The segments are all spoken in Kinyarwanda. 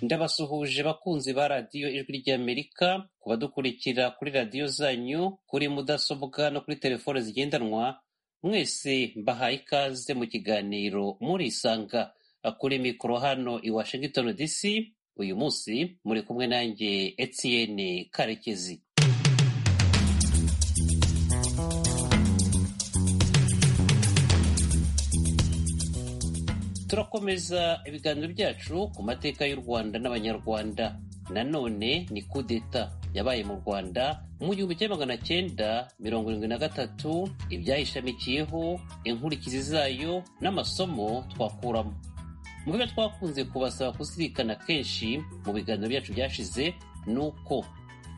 Ndabasuhuje bakunzi ba Radiyo Ijwi ry'Amerika ku badukurikira kuri radiyo zanyu kuri mudasobwa no kuri telefone zigendanwa mwese mbahaye ikaze mu kiganiro murisanga kuri mikoro hano i Washington DC uyu munsi muri kumwe nanjye Etienne Karekezi turakomeza ibiganiro byacu ku mateka y'u rwanda n'abanyarwanda nanone ni kudeta yabaye mu rwanda mu gihumbi kimwe magana cyenda mirongo irindwi na gatatu ibyayishamikiyeho inkurikizi zayo n'amasomo twakuramo mu byo twakunze kubasaba kuzirikana kenshi mu biganiro byacu byashize ni uko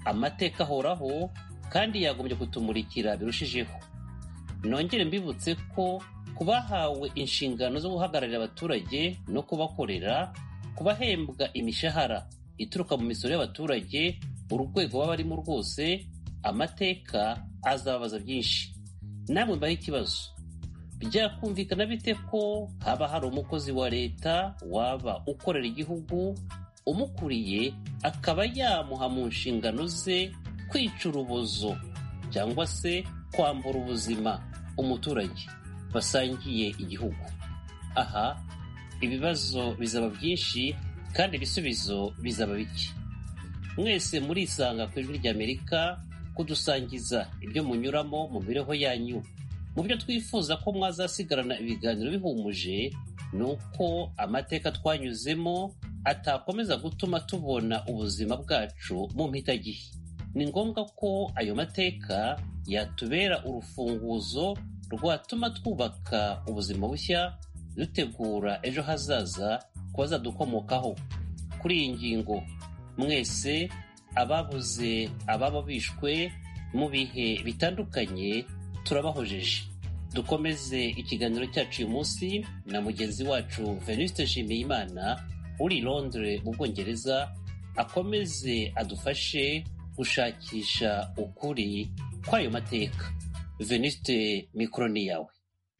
amateka ahoraho kandi yagombye kutumurikira birushijeho nongere mbibutse ko ku bahawe inshingano zo guhagararira abaturage no kubakorera kubahembwa imishahara ituruka mu misoro y'abaturage urwego baba barimo rwose amateka azababaza byinshi namwe mbaho ikibazo byakumvikana bite ko haba hari umukozi wa leta waba ukorera igihugu umukuriye akaba yamuha mu nshingano ze kwica urubozo cyangwa se kwambura ubuzima umuturage basangiye igihugu aha ibibazo bizaba byinshi kandi ibisubizo bizaba bike mwese murisanga ku ijwi ry'amerika kudusangiza ibyo munyuramo mu mibereho yanyu mu byo twifuza ko mwazasigarana ibiganiro bihumuje ni uko amateka twanyuzemo atakomeza gutuma tubona ubuzima bwacu mu mpitagihe ni ngombwa ko ayo mateka yatubera urufunguzo rwatuma twubaka ubuzima bushya dutegura ejo hazaza ku bazadukomokaho kuri iyi ngingo mwese ababuze ababa bishwe mu bihe bitandukanye turabahojeje dukomeze ikiganiro cyacu uyu munsi na mugenzi wacu venuste nshimiyimana uri i londres mu bwongereza akomeze adufashe gushakisha ukuri kw'ayo mateka veniste mikoroni yawe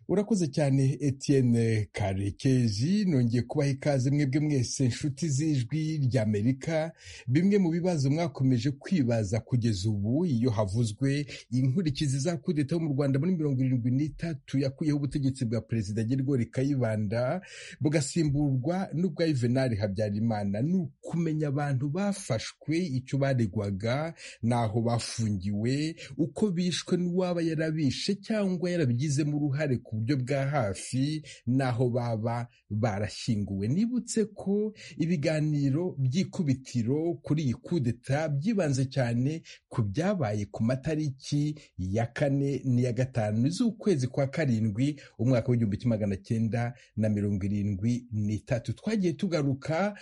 urakoze cyane etienne karekezi nongeye kubaha ikaze mwebwe mwese inshuti z'ijwi ry'amerika bimwe mu bibazo mwakomeje kwibaza kugeza ubu iyo havuzwe inkurikizi za kudeta yo mu rwanda muri mirongo irindwi n'itatu yakuyeho ubutegetsi bwa perezida gergo rikayibanda bugasimburwa n'ubwa yuvenali habyarimana ni ukumenya abantu bafashwe icyo baregwaga n'aho bafungiwe uko bishwe n'uwaba yarabishe cyangwa yarabigizemo uruhare ku buryo bwa hafi n'aho baba barashyinguwe nibutse ko ibiganiro by'ikubitiro kuri iyi kudeta byibanze cyane ku byabaye ku matariki ya kane n'iya gatanu z'ukwezi kwa karindwi umwaka w'igihumbi kimwe magana cyenda na mirongo irindwi n'itatu twagiye tugaruka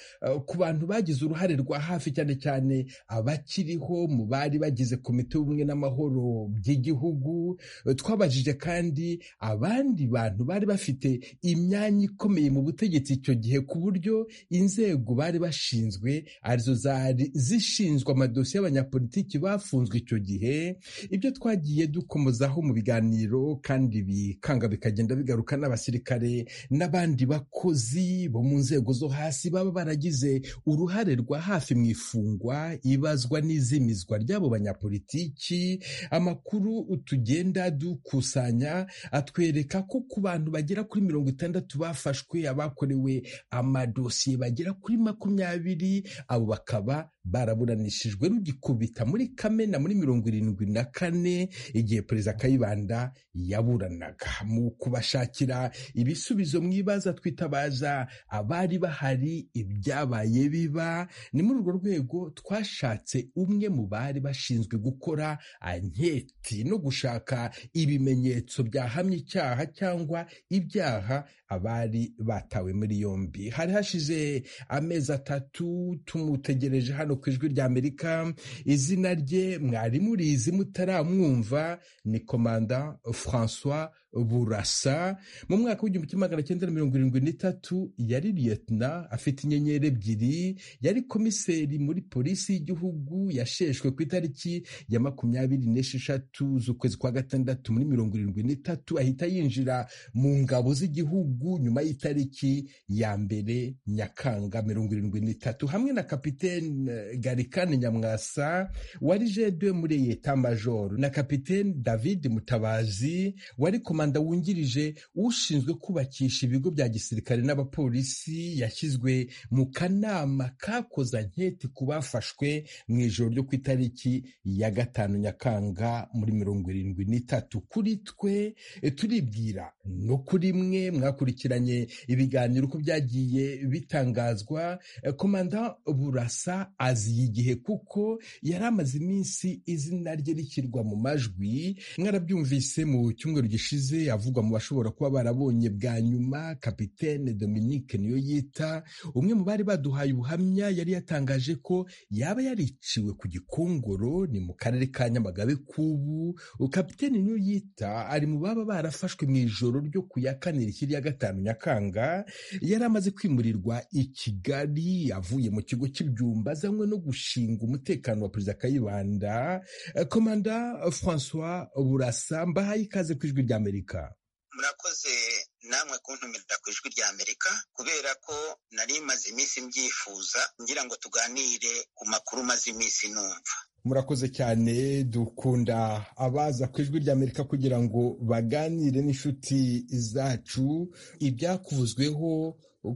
ku bantu bagize uruhare rwa hafi cyane cyane abakiriho mu bari bagize komite y'ubumwe n'amahoro by'igihugu twabajije kandi aba abandi bantu bari bafite imyanya ikomeye mu butegetsi icyo gihe ku buryo inzego bari bashinzwe arizo zari zishinzwe amadosiye y'abanyapolitiki bafunzwe icyo gihe ibyo twagiye dukomozaho mu biganiro kandi bikanga bikagenda bigaruka n'abasirikare n'abandi bakozi bo mu nzego zo hasi baba baragize uruhare rwa hafi mu ifungwa ibazwa n'izimizwa ry'abo banyapolitiki amakuru tugenda dukusanya atwereka ko ku bantu bagera kuri mirongo itandatu bafashwe abakorewe amadosiye bagera kuri makumyabiri abo bakaba baraburanishijwe rugikubita muri kamena muri mirongo irindwi na kane igihe perezida kayibanda yaburanaga mu kubashakira ibisubizo mwibaza twitabaza abari bahari ibyabaye biba ni muri urwo rwego twashatse umwe mu bari bashinzwe gukora anketi no gushaka ibimenyetso byahamye icyaha cyangwa ibyaha abari batawe muri yombi hari hashize amezi atatu tumutegereje hano ku ijwi ry'amerika izina rye mwari murizi mutaramwumva ni komanda francois burasa mu mwaka w'igihumbi kimwe magana cyenda mirongo irindwi n'itatu yari liyetona afite inyenyeri ebyiri yari komiseri muri polisi y'igihugu yasheshwe ku itariki ya makumyabiri n'esheshatu z'ukwezi kwa gatandatu muri mirongo irindwi n'itatu ahita yinjira mu ngabo z'igihugu nyuma y'itariki ya mbere nyakanga mirongo irindwi n'itatu hamwe na kapitene garikani nyamwasa wari jedwe muri yeta majoro na kapitene david mutabazi wari komanda wungirije ushinzwe kubakisha ibigo bya gisirikare n'abapolisi yashyizwe mu kanama kakoza nketi ku bafashwe mu ijoro ryo ku itariki ya gatanu nyakanga muri mirongo irindwi n'itatu kuri twe turibwira no kuri mwe mwakurikiranye ibiganiro uko byagiye bitangazwa komanda burasa aziye igihe kuko yari amaze iminsi izina rye rishyirwa mu majwi mwarabyumvise mu cyumweru gishize avugwa mu bashobora kuba barabonye bwa nyuma kapitene dominique niyo yita umwe mu bari baduhaye ubuhamya yari yatangaje ko yaba yariciwe ku gikongoro ni mu karere ka nyamagabe k'ubu kapitene niyo yita ari mu baba barafashwe mu ijoro ryo ku ya kane rishyira iya gatanu nyakanga yari amaze kwimurirwa i kigali avuye mu kigo cy'ibyumba azanywe no gushinga umutekano wa perezida kayibanda komanda francois burasa mbahaye ikaze ku ijwi rya amerika murakoze namwe kuntumira ku ijwi rya amerika kubera ko nari maze iminsi mbyifuza ngira ngo tuganire ku makuru maze iminsi numva murakoze cyane dukunda abaza ku ijwi rya amerika kugira ngo baganire n'inshuti zacu ibyakuvuzweho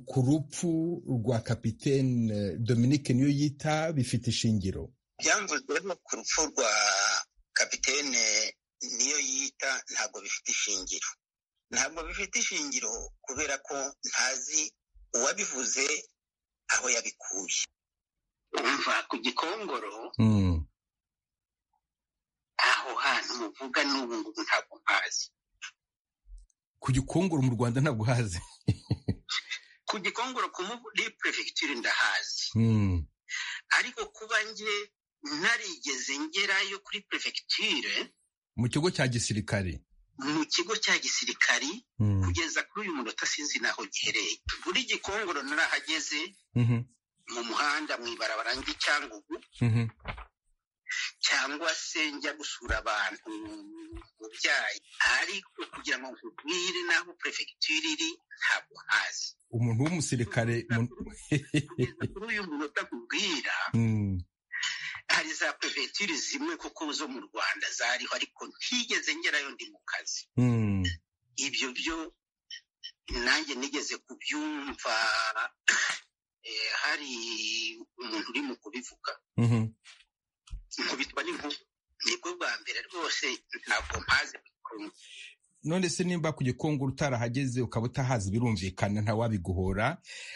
ku rupfu rwa kapitene dominique niyo yita bifite ishingiro byamvuzweho ku rupfu rwa kapitene niyo yita ntabwo bifite ishingiro ntabwo bifite ishingiro kubera ko ntazi uwabivuze aho yabikuye umva ku gikongoro aho hantu muvuga n'ubu ngubu ntabwo mpazi ku gikongoro mu rwanda ntabwo hazi ku gikongoro ku muri perefegitura ndahazi ariko kuba njye narigeze ngerayo kuri perefegiture mu kigo cya gisirikare mu kigo cya gisirikari kugeza kuri uyu munota sinzi naho gihereye kuri gikongoro narahageze mu muhanda mu ibarabara ry'icyangugu cyangwa se njya gusura abantu mu byayi ariko kugira ngo nkubwire n'aho perefegitura iri ntabwo ntazi umuntu w'umusirikare kugeza kuri uyu munota nkubwira hari za perefegitura zimwe koko zo mu rwanda zariho ariko ntigeze ngerayo ndi mu kazi ibyo byo nanjye nigeze kubyumva hari umuntu uri mu kubivuga nkubitwa n'inkuru nibwo bwa mbere rwose ntabwo mpaze none se nimba ku gikongoro utarahageze ukaba utahazi birumvikana ntawabiguhora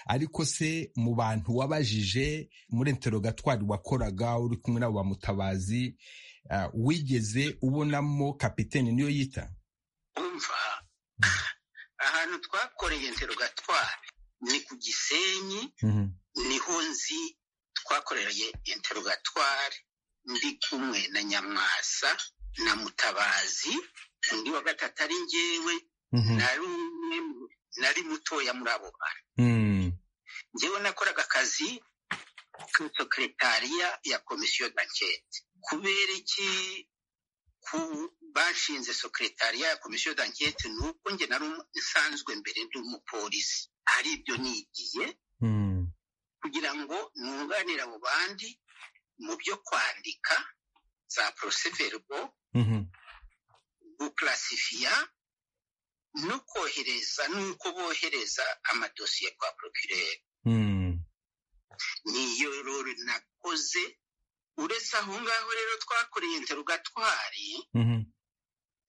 ariko se mu bantu wabajije muri enterogatwari wakoraga uri kumwe n'abo bamutabazi wigeze ubonamo kapitene niyo yita umva ahantu twakoreye enterogatwari ni ku gisenyi niho nzi twakoreye enterogatwari ndi kumwe na nyamwasa na mutabazi undi wa gatatu ari ngewe nari mutoya muri abo bantu ngewe nakoraga akazi kuri sekeretariya ya komisiyo dankete kubera iki ku bashinze sekeretariya ya komisiyo dankete ni uko njye nari nsanzwe mbere ndi umupolisi ari ibyo nigiye kugira ngo nunganire abo bandi mu byo kwandika za poroseverbo gukurasifiya no kohereza n'uko bohereza amadosiye kwa porokirere niyo rero nakoze uretse aho ngaho rero twakoreye interugatwari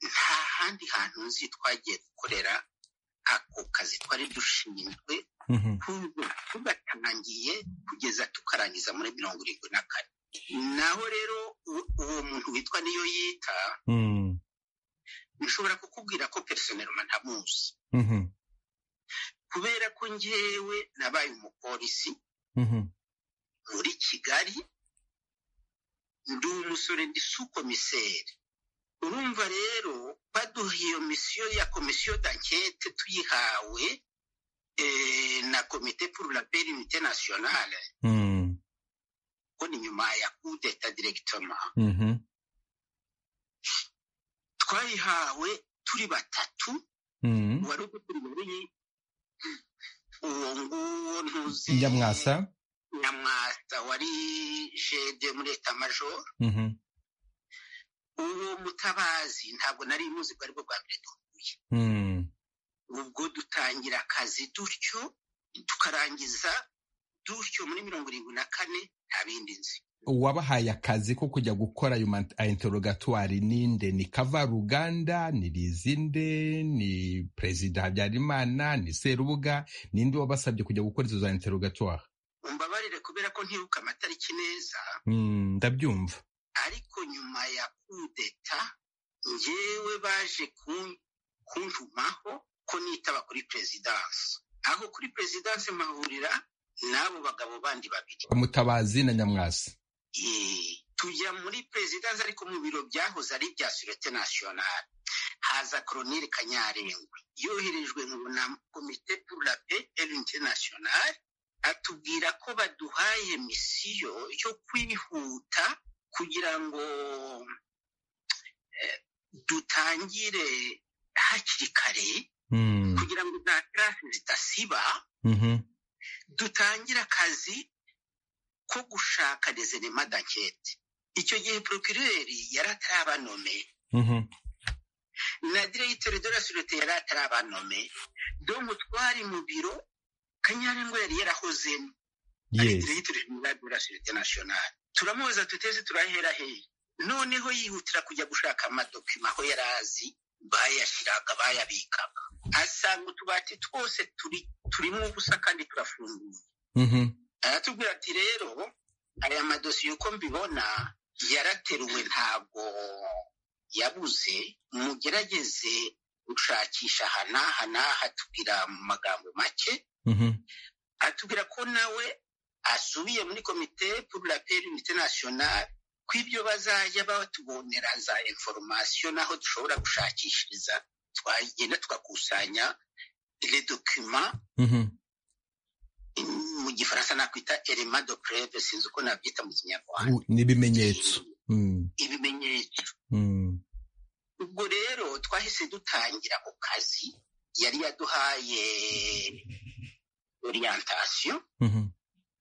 nta handi hantu nzi twagiye gukorera ako kazi twari dushinzwe tugatangiye kugeza tukarangiza muri mirongo irindwi na kane naho rero uwo muntu witwa niyo yita nshobora kukubwira ko personelma ntamuzi kubera ko ngewe nabaye umupolisi muri kigali ndi umusore ndi sukomiseri urumva rero baduha iyo misiyo ya komisiyo dankete tuyihawe na komite pour la paix unité nationale ko ni nyuma ya coup d'etat directement twayihawe turi batatu wari uguturiye uwo nguwo ntuzi nyamwasa nyamwasa wari jede muri etamajoro uwo mutabazi ntabwo nari muzi ko aribwo bwa mbere duhuye ubwo dutangira akazi dutyo tukarangiza dutyo muri mirongo irindwi na kane nta bindi nzi uwabahaye akazi ko kujya gukora ayo interogatwari ninde ni kavaruganda ni rizinde ni perezida habyarimana ni serubuga ninde wabasabye kujya gukora izo za interogatwari umbabarire kubera ko ntibuka amatariki neza ndabyumva ariko nyuma ya kudeta ngewe baje kuntumaho ko nitaba kuri perezidansi aho kuri perezidansi mahurira n'abo bagabo bandi babiri mutabazi na nyamwasi tujya muri perezidansi ariko mu biro byahoze ari ibya surete nasiyonari haza koroneri kanyarengwa yoherejwe na komite pour la paix et l'unité nationale atubwira ko baduhaye misiyo yo kwihuta kugira ngo dutangire hakiri kare kugira ngo za karasi zidasiba dutangire akazi ko gushaka dezerema dankete icyo gihe porokireri yari atarabanome na diregiteri de la surete yari atarabanome domo twari mu biro kanyarengwa yari yarahozemo ari diregiteri jenerali de la surete nasiyonari turamubaza tuteze turahera hehe noneho yihutira kujya gushaka amadokima aho yari azi bayashyiraga bayabikaga asanga utubati twose turimo ubusa kandi turafunguye aratubwira ati rero aya madosiye uko mbibona yarateruwe ntabwo yabuze mugerageze gushakisha aha n'aha n'aha atubwira mu magambo make atubwira ko nawe asubiye muri komite pour la paix unité nationale ko ibyo bazajya batubonera za information n'aho dushobora gushakishiriza twagenda tugakusanya le document mu gifaransa nakwita elema de preve sinzi uko nabyita mu kinyarwanda n'ibimenyetso ibimenyetso ubwo rero twahise dutangira ako kazi yari yaduhaye orientation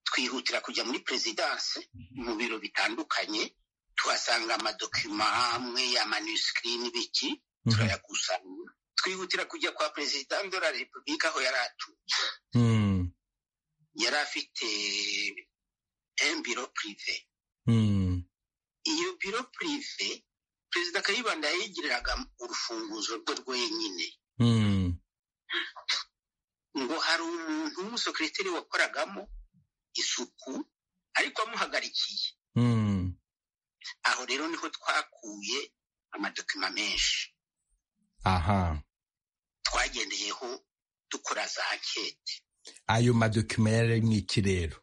twihutira kujya muri perezidanse mu biro bitandukanye tuhasanga amadokima amwe ya manusikiri n'ibiki turayakusanya twihutira kujya kwa perezida de la repubulika aho yari atuye yari afite biro purive iyo biro purive perezida kayibanda yayigiriraga urufunguzo rwe rwenyine ngo hari umuntu w'umusekiriteri wakoragamo isuku ariko amuhagarikiye aho rero niho twakuye amadokima menshi aha twagendeyeho dukora za ankete ayo madokima yari nk'iki rero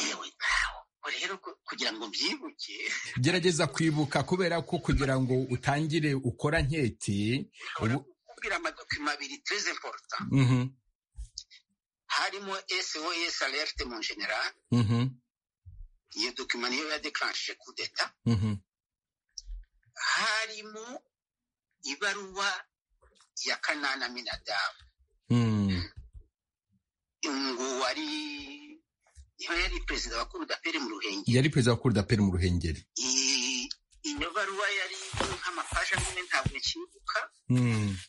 yewe ntawe rero kugira ngo mbyibuke gerageza kwibuka kubera ko kugira ngo utangire ukora anketi kubwira amadokima abiri tereze mporuta harimo sos alerte mu general iyo dokima niyo yadekarashije kudeta harimo ibaruwa ya kanana minadamu ngo wari yari perezida wa kurudaperi mu ruhengeri yari perezida wa kurudaperi mu ruhengeri iyo baruwa yari nk'amapaji amwe ntabwo nkibuka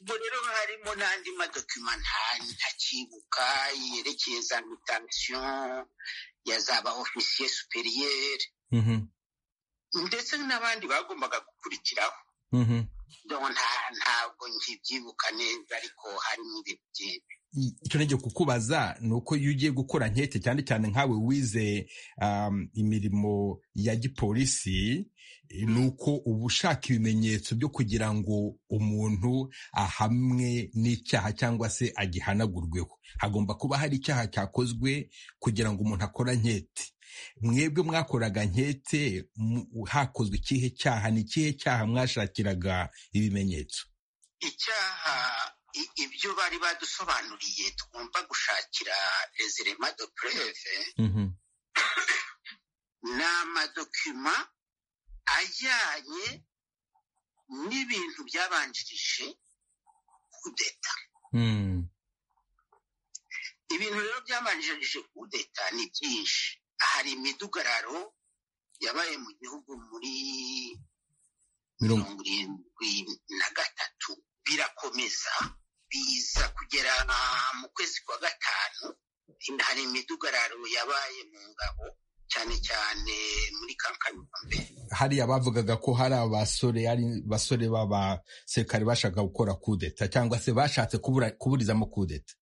ubwo rero harimo n'andi madokima ntakibuka yerekeye za mutansiyo ya zaba ofisiye superiyeri ndetse n'abandi bagombaga gukurikiraho ntabwo nkibyibuka neza ariko harimo ibintu byinshi icyo nenge kukubaza ni uko iyo ugiye gukora nkeke cyane cyane nkawe wize imirimo ya gipolisi ni uko uba ushaka ibimenyetso byo kugira ngo umuntu ahamwe n'icyaha cyangwa se agihanagurweho hagomba kuba hari icyaha cyakozwe kugira ngo umuntu akora nkete mwebwe mwakoraga nkete hakozwe ikihe cyaha ni ikihe cyaha mwashakiraga ibimenyetso icyaha ibyo bari badusobanuriye tugomba gushakira rezerema do preve ni amadokima ajyanye n'ibintu byabanjirije kudeta ibintu rero byabanjirije kudeta ni byinshi hari imidugararo yabaye mu gihugu muri mirongo irindwi na gatatu birakomeza biza kugera mu kwezi kwa gatanu hari imidugararo yabaye mu ngabo cyane cyane muri kankanombe hariya bavugaga ko hari abasore ari basore b'abasirikare bashaka gukora kudeta cyangwa se bashatse kuburizamo kudeta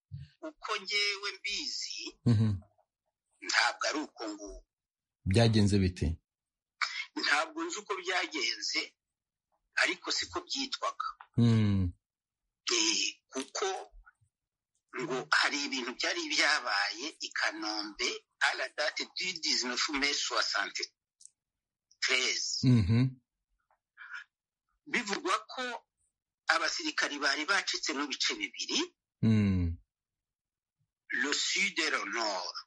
uko ngewe mbizi ntabwo ari uko nguko byagenze bite ntabwo nzi uko byagenze ariko siko byitwaga kuko ngo hari ibintu byari byabaye i kanombe aradate du dizinofu meshi wa sante terezi bivugwa ko abasirikari bari bacitse mu bice bibiri lo sude lo noro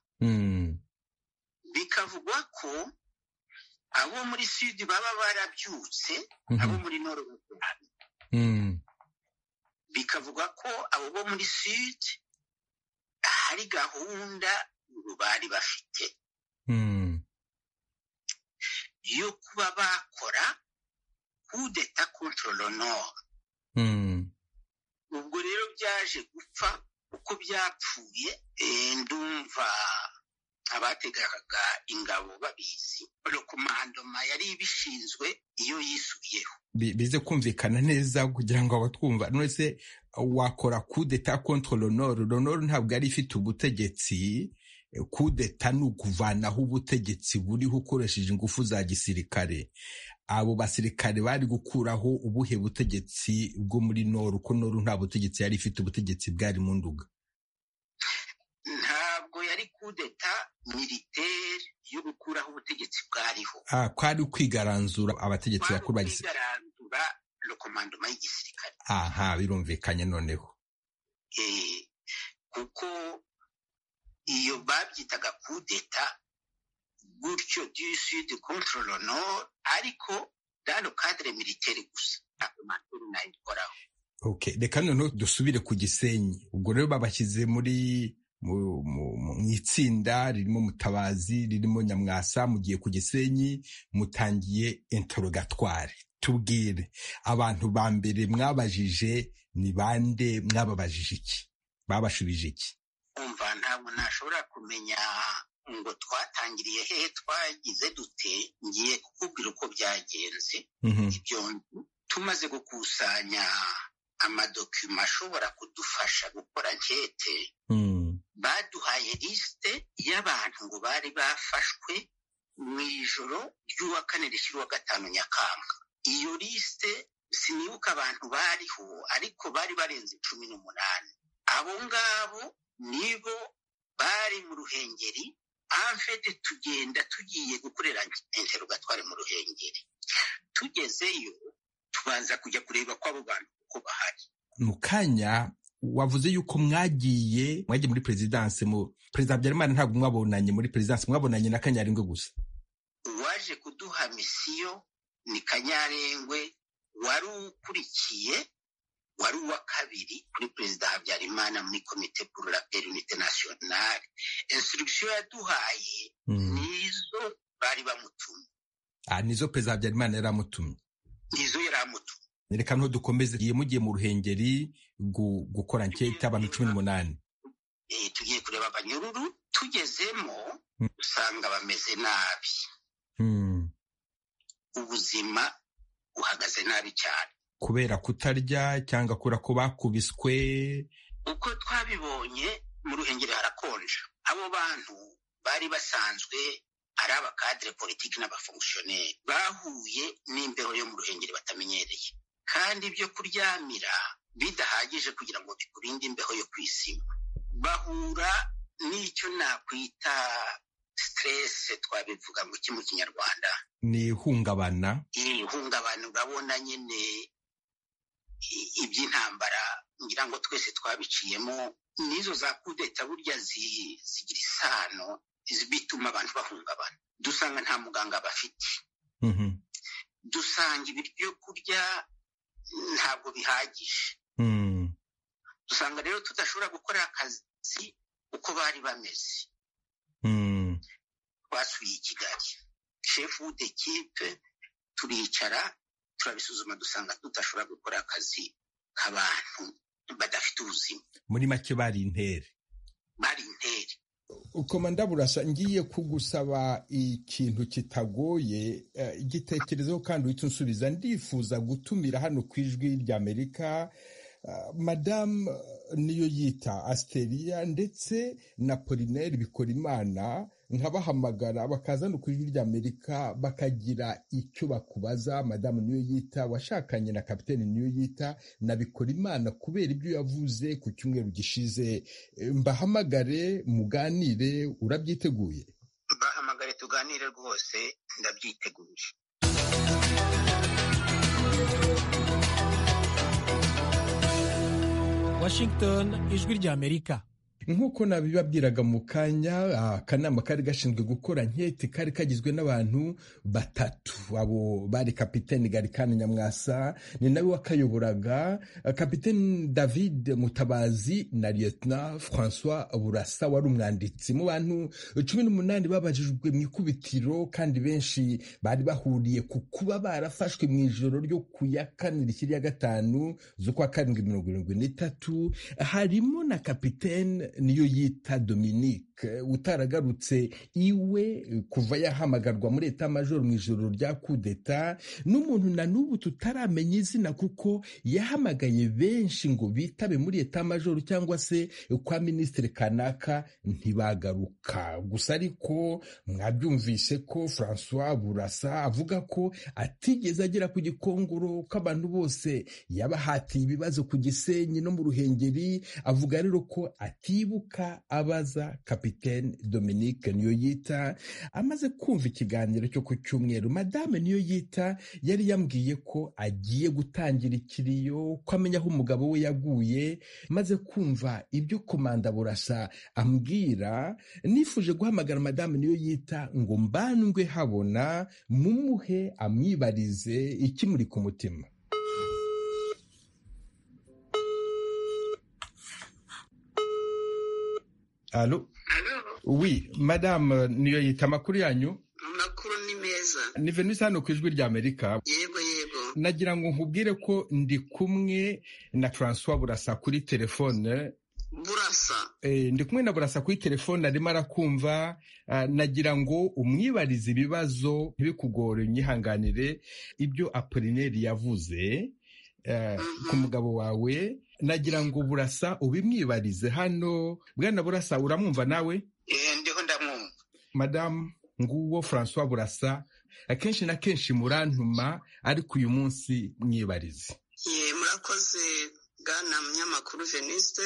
bikavugwa ko abo muri sudi baba barabyutse abo muri noro bikavuga ko abo bo muri sudi hari gahunda bari bafite yo kuba bakora kudeta kontororo noro ubwo rero byaje gupfa uko byapfuye ndumva abategaga ingabo babizi rokomandoma yari ibishinzwe iyo yisubiyeho bize kumvikana neza kugira ngo abatwumva nonese wakora kudeta kontra ronoro ronoro ntabwo yari ifite ubutegetsi kudeta ni ukuvanaho ubutegetsi buriho ukoresheje ingufu za gisirikare abo basirikare bari gukuraho ubuhe butegetsi bwo muri noru ko noru nta butegetsi yari ifite ubutegetsi bwari mu nduga ntabwo yari kudeta militeri yo gukuraho ubutegetsi bwariho kwari ukwigaranzura abategetsi bakuru ba gisirikare kwigaranzura rokomandoma y'igisirikare aha birumvikanye noneho kuko iyo babyitaga kudeta gutyo du sud controle nord ariko dano kadire militeri gusa ntabwo amakuru nayikoraho reka noneho dusubire ku gisenyi ubwo rero babashyize muri mu itsinda ririmo mutabazi ririmo nyamwasa mugiye ku gisenyi mutangiye interogatwari tubwire abantu ba mbere mwabajije ni bande mwababajije iki babashubije iki umva ntabwo nashobora kumenya ngo twatangiriye hehe twagize dute ngiye kukubwira uko byagenze ibyo tumaze gukusanya amadokima ashobora kudufasha gukora nkete baduhaye lisite y'abantu ngo bari bafashwe mu ijoro ry'uwa kane rishyirwa gatanu nyakanga iyo lisite sinibuka abantu bariho ariko bari barenze cumi n'umunani abo ngabo nibo bari mu ruhengeri amfete tugenda tugiye gukorera interogatwari mu ruhengeri tugezeyo tubanza kujya kureba ko abo bantu uko bahari mu kanya wavuze yuko mwagiye mwagiye muri perezidanse mu perezida habyarimana ntabwo mwabonanye muri perezidanse mwabonanye na kanyarengwe gusa uwaje kuduha misiyo ni kanyarengwe wari ukurikiye wari uwa kabiri kuri perezida habyarimana muri komite pour la paix unite nationale instruction yaduhaye nizo bari bamutumye nizo perezida habyarimana yari amutumye nizo yari amutumye reka nto dukomeze igihe mugiye mu ruhengeri gukora nkete abantu cumi n'umunani tugiye kureba abanyururu tugezemo usanga bameze nabi ubuzima buhagaze nabi cyane kubera kutarya cyangwa kubera ko bakubiswe uko twabibonye mu ruhengeri harakonja abo bantu bari basanzwe ari abakadire politiki n'abafongisiyoneri bahuye n'imbeho yo mu ruhengeri batamenyereye kandi ibyo kuryamira bidahagije kugira ngo bikurinde imbeho yo kwisima bahura n'icyo nakwita siterese twabivuga ngo iki mu kinyarwanda ni ihungabana iri ihungabana urabona nyine iby'intambara ngira ngo twese twabiciyemo n'izo za kudeta burya zigira isano bituma abantu bahungabana dusanga nta muganga bafite dusanga ibiryo kurya ntabwo bihagije dusanga rero tudashobora gukora akazi uko bari bameze twasuye i kigali shefu w'udekipe turicara turabisuzuma dusanga tudashobora gukora akazi k'abantu badafite ubuzima muri make bari intere bari intere komanda burasa ngiye kugusaba ikintu kitagoye igitekerezo kandi uhita unsubiza ndifuza gutumira hano ku ijwi ry'amerika madamu niyo yita asiteria ndetse na polineri bikora imana nkabahamagara bakazana ku ijwi ry'amerika bakagira icyo bakubaza madamu niyo yita washakanye na kapitene niyo yita na bikora imana kubera ibyo yavuze ku cyumweru gishize mbahamagare muganire urabyiteguye mbahamagare tuganire rwose ndabyiteguye washington ijwi ry'amerika nk'uko nabibabwiraga mu kanya akanama kari gashinzwe gukora nketi kari kagizwe n'abantu batatu abo bari kapitene garikani nyamwasa ni nawe wakayoboraga kapitene david mutabazi na liyetona francois burasa wari umwanditsi mu bantu cumi n'umunani babajijwe mu ikubitiro kandi benshi bari bahuriye ku kuba barafashwe mu ijoro ryo ku ya kane rikiri ya gatanu z'ukwa karindwi mirongo irindwi n'itatu harimo na kapitene niyo yita dominique utaragarutse iwe kuva yahamagarwa muri eta majoro mu ijoro rya kudeta n'umuntu na n'ubu tutaramenya izina kuko yahamagaye benshi ngo bitabe muri eta majoro cyangwa se kwa minisitiri kanaka ntibagaruka gusa ariko mwabyumvise ko francois burasa avuga ko atigeze agera ku gikongoro ko abantu bose yabahatiye ibibazo ku gisenyi no mu ruhengeri avuga rero ko ati ibuka abaza kapitene dominique niyo yita amaze kumva ikiganiro cyo ku cyumweru madame niyo yita yari yambwiye ko agiye gutangira ikiriyo ko amenya aho umugabo we yaguye maze kumva ibyo komanda burasa ambwira nifuje guhamagara madame niyo yita ngo mbandwe habona mumuhe amwibarize ikimuri ku mutima Alo. Oui, madame niyo yita amakuru yanyu amakuru ni meza ni venise hano ku ijwi ry'amerika yego yego nagira ngo nkubwire ko ndi kumwe na francois burasa kuri telefone burasa ndi kumwe na burasa kuri telefone arimo arakumva nagira ngo umwibarize ibibazo ntibikugore nyihanganire ibyo apolineri yavuze ku mugabo wawe nagira ngo burasa ubimwibarize hano bwana burasa uramwumva nawe ndiho ndamwumva madamu nguwo francois burasa akenshi na kenshi murantuma ariko uyu munsi mwibarize ye murakoze bwana munyamakuru veniste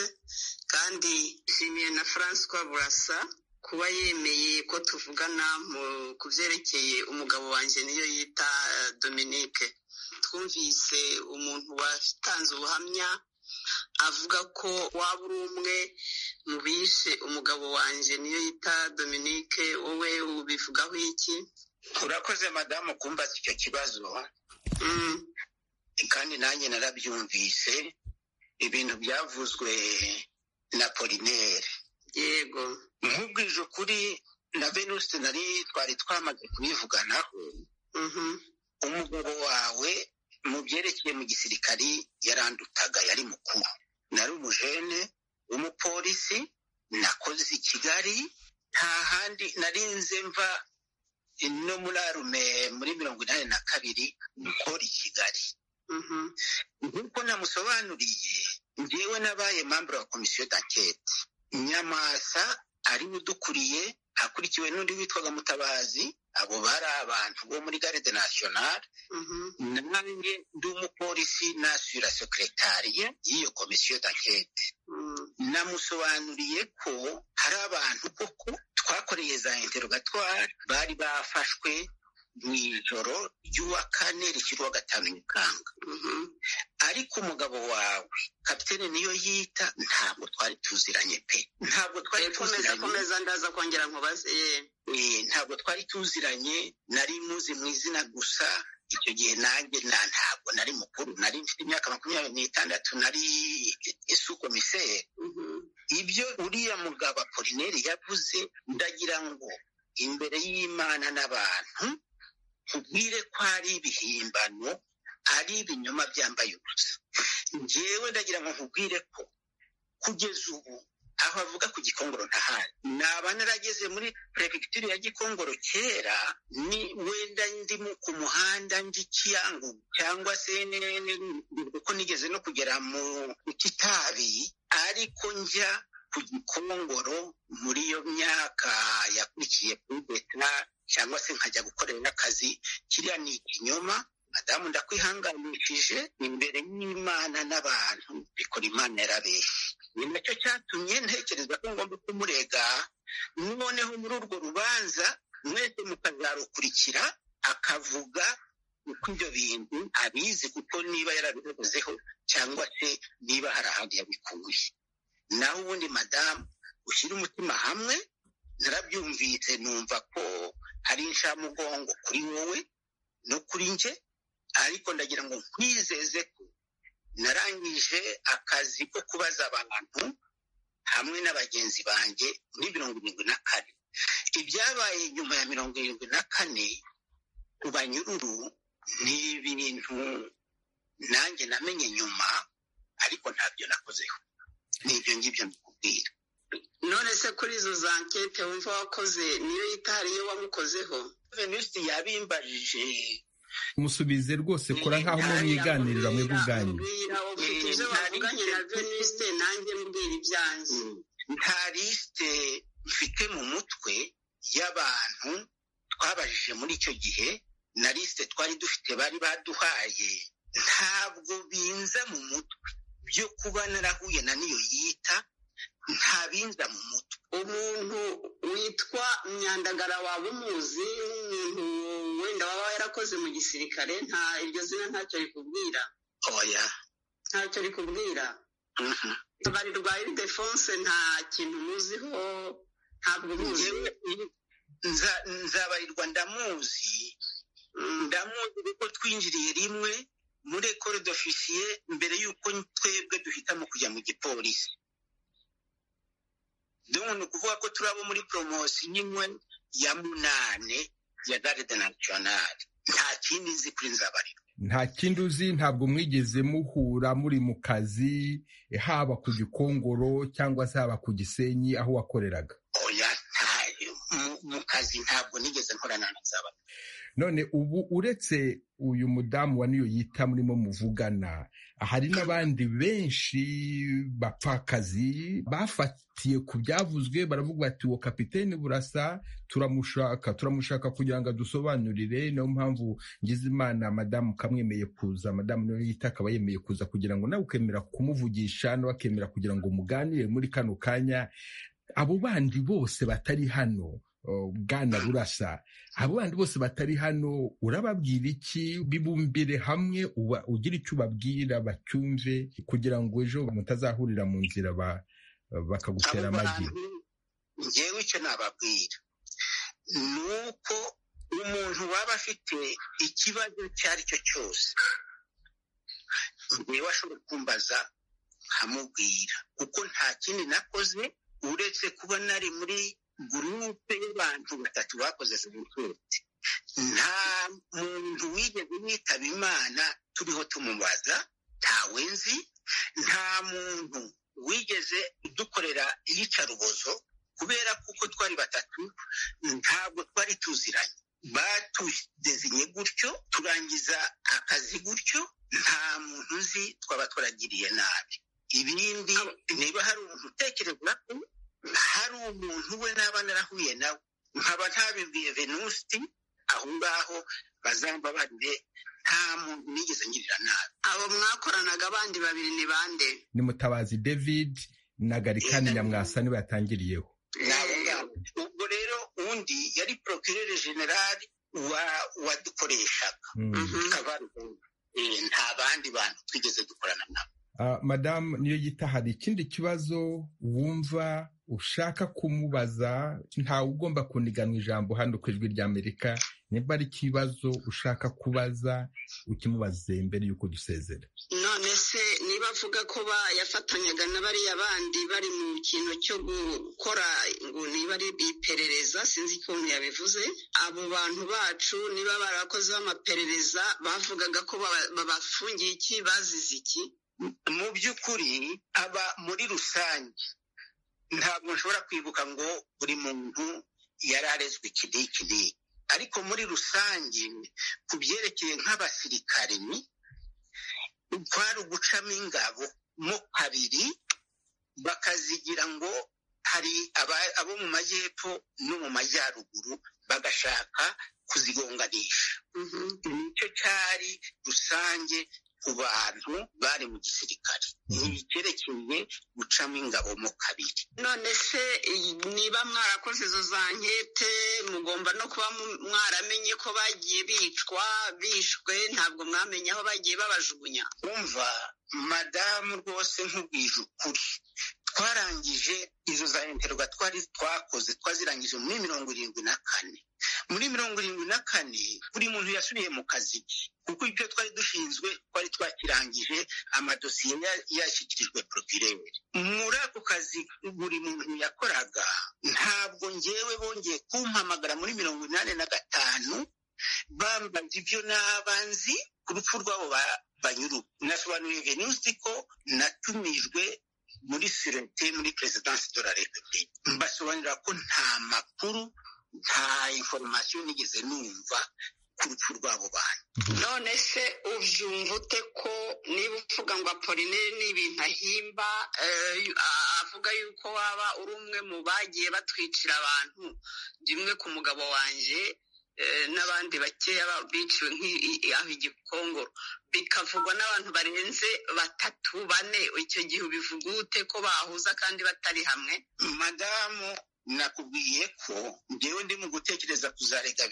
kandi nshimiye na francois burasa kuba yemeye ko tuvugana ku byerekeye umugabo wanjye niyo yita dominique twumvise umuntu watanze ubuhamya avuga ko waba uri umwe mu bishe umugabo wanjye niyo yita dominique wowe ubivugaho iki urakoze madamu kumbaza icyo kibazo kandi nanjye narabyumvise ibintu byavuzwe na polinere yego nk'ubwije ukuri na venuste nari twari twamaze kubivuganaho umugabo wawe mu byerekeye mu gisirikari yarandutaga yari mukuru nari umujene w'umupolisi nakoze i kigali nta handi narinze mva no muri arume muri mirongo inani na kabiri gukora i kigali nk'uko namusobanuriye njyewe nabaye mambure wa komisiyo d'ankete nyamasa ariwe udukuriye akurikiwe n'undi witwaga mutabazi abo bari abantu bo muri garde nasiyonari nanjye ndi umupolisi nasura sekeretariya y'iyo komisiyo d'ankete namusobanuriye ko hari abantu koko twakoreye za interogatwari bari bafashwe mu ijoro ry'uwa kane rishyirwa gatanu nyakanga ariko umugabo wawe kapitene niyo yita ntabwo twari tuziranye pe ntabwo twari tuziranye komeza ndaza kongera nkubaze ntabwo twari tuziranye nari muzi mu izina gusa icyo gihe nanjye na ntabwo nari mukuru nari mfite imyaka makumyabiri n'itandatu nari isukomiseri ibyo uriya mugabo apolineri yavuze ndagira ngo imbere y'imana n'abantu tubwire ko ari ibihimbano ari ibinyoma byambaye ubusa ngewe ndagira ngo nkubwire ko kugeza ubu aho avuga ku gikongoro ntahari naba narageze muri perefegitura ya gikongoro kera ni wenda ndimo ku muhanda ndi kiyangu cyangwa se kuko nigeze no kugera mu kitabi ariko njya ku gikongoro muri iyo myaka yakurikiye kuri beta cyangwa se nkajya gukorera akazi kiriya ni ikinyoma madamu ndakwihanganishije imbere y'imana n'abantu bikora imana yarabeshye ni nacyo cyatumye ntekereza ko ngomba kumurega noneho muri urwo rubanza mwese mukazarukurikira akavuga uko ibyo bintu abizi kuko niba yarabivuzeho cyangwa se niba hari ahandi yabikuye naho ubundi madamu ushyira umutima hamwe narabyumvise numva ko hari inshamugongo kuri wowe no kuri njye ariko ndagira ngo nkwizeze ko narangije akazi ko kubaza abantu hamwe na bagenzi banjye muri mirongo irindwi na kane ibyabaye nyuma ya mirongo irindwi na kane ku banyururu ni ibintu nanjye namenye nyuma ariko ntabyo nakozeho ni ibyo ngibyo mbikubwira none se kuri izo za nkete wumva wakoze niyo yitariye wamukozeho venusi yabimbajije musubize rwose kora nk'aho mwiganirira mwe ubwanyu ufite ibyo wavuganye na venuste nanjye mbwira ibyanjye nta lisite mfite mu mutwe y'abantu twabajije muri icyo gihe na lisite twari dufite bari baduhaye ntabwo binza mu mutwe byo kuba narahuye na niyo yita nta binza mu mutwe umuntu witwa myandagara waba umuzi umuntu wenda waba yarakoze mu gisirikare nta iryo zina ntacyo rikubwira oya ntacyo rikubwira Mhm. tabari rwa iridefonse nta kintu muziho ntabwo muzi Njyewe nza- nzabarirwa ndamuzi ndamuzi kuko twinjiriye rimwe muri ekore d'ofisiye mbere y'uko twebwe duhitamo kujya mu gipolisi donc ni ukuvuga ko turi abo muri poromosiyo imwe ya munane ya garde nationale nta kindi nzi kuri nzabarirwa nta kindi uzi ntabwo mwigeze muhura muri mu kazi eh, haba ku gikongoro cyangwa se haba ku gisenyi aho wakoreraga oya ntayo mu- mu kazi ntabwo nigeze nkorana na nzabarirwa none ubu uretse uyu mudamu wa niyo yita murimo muvugana hari n'abandi benshi bapfakazi bafatiye ku byavuzwe baravuga bati uwo kapiteni burasa turamushaka turamushaka kugira ngo adusobanurire niyo mpamvu ngize imana madamu kamwemeye kuza madamu niyo yita akaba yemeye kuza kugira ngo nawe ukemera kumuvugisha nawe akemera kugira ngo muganire muri kano kanya abo bandi bose batari hano oh, bwana burasa abo bandi bose batari hano urababwira iki bibumbire hamwe uba ugira icyo ubabwira bacyumve kugira ngo ejo mutazahurira mu nzira ba- bakagutera amagi ngewe icyo nababwira ni uko umuntu waba afite ikibazo icyo ari cyo cyose ngewe ashobora kumbaza nkamubwira kuko nta kindi nakoze uretse kuba nari muri gurupe y'abantu batatu bakoze jenoside nta muntu wigeze yitaba imana turiho tumubaza ntawe nzi nta muntu wigeze dukorera iyicarubozo kubera ko uko twari batatu ntabwo twari tuziranye Ba- tudezinye gutyo turangiza akazi gutyo nta muntu uzi twaba turagiriye nabi ibindi niba hari umuntu utekereza ko hari umuntu we naba narahuye nawe nkaba ntabibwiye venusi aho ngaho bazamba bande nta muntu nigeze ngirira nabi abo mwakoranaga abandi babiri ni bande ni mutabazi david na garikani nyamwasa niba yatangiriyeho ubwo rero undi yari porokirere generali wadukoreshaga nta bandi bantu twigeze dukorana nabo madamu niyo yita hari ikindi kibazo wumva ushaka kumubaza ntawe ugomba kuniganwa ijambo hano ku ijwi ry'amerika niba ari ikibazo ushaka kubaza ukimubaze mbere y'uko dusezera none se niba avuga ko yafatanyaga na bariya bandi bari mu kintu cyo gukora ngo niba ari iperereza sinzi ukuntu yabivuze abo bantu bacu niba barakozeho amaperereza bavugaga ko babafungiye iki bazize iki mu by'ukuri aba muri rusange ntabwo nshobora kwibuka ngo buri muntu yari arezwe iki n'iki n'iki ariko muri rusange ku byerekeye nk'abasirikari kwari ugucamo ingabo mo kabiri bakazigira ngo hari abo mu majyepfo no mu majyaruguru bagashaka kuzigonganisha nicyo cyari rusange ku bantu bari mu gisirikare ntibikerekeye gucamo ingabo mu kabiri none se niba mwarakoze izo za nkete mugomba no kuba mwaramenye ko bagiye bicwa bishwe ntabwo mwamenye aho bagiye babajugunya umva madamu rwose nk'ubwije ukuri twarangije izo za interwa twari twakoze twazirangije muri mirongo irindwi na kane muri mirongo irindwi na kane buri muntu yasubiye mu kazi ke kuko ibyo twari dushinzwe twari twakirangije amadosiye yashyikirijwe porokirere muri ako kazi buri muntu yakoraga ntabwo ngewe bongeye kumpamagara muri mirongo inani na gatanu bambaza ibyo n'abanzi ku rupfu rwabo banyuru nasobanuriye venusi ko natumijwe muri sirete muri perezidansi de la repubulika mbasobanurira ko nta makuru nta inforomasiyo nigeze numva ku rupfu rw'abo bantu none se ubyumva ute ko niba uvuga ngo apolineri ni ibintu ahimba avuga yuko waba uri umwe mu bagiye batwicira abantu rimwe ku mugabo wanjye n'abandi bakeya biciwe nk'aho igikongoro bikavugwa n'abantu barenze batatu bane icyo gihe ubivuga ute ko bahuza kandi batari hamwe madamu nakubwiye ko ngewe ndi mu gutekereza kuzarega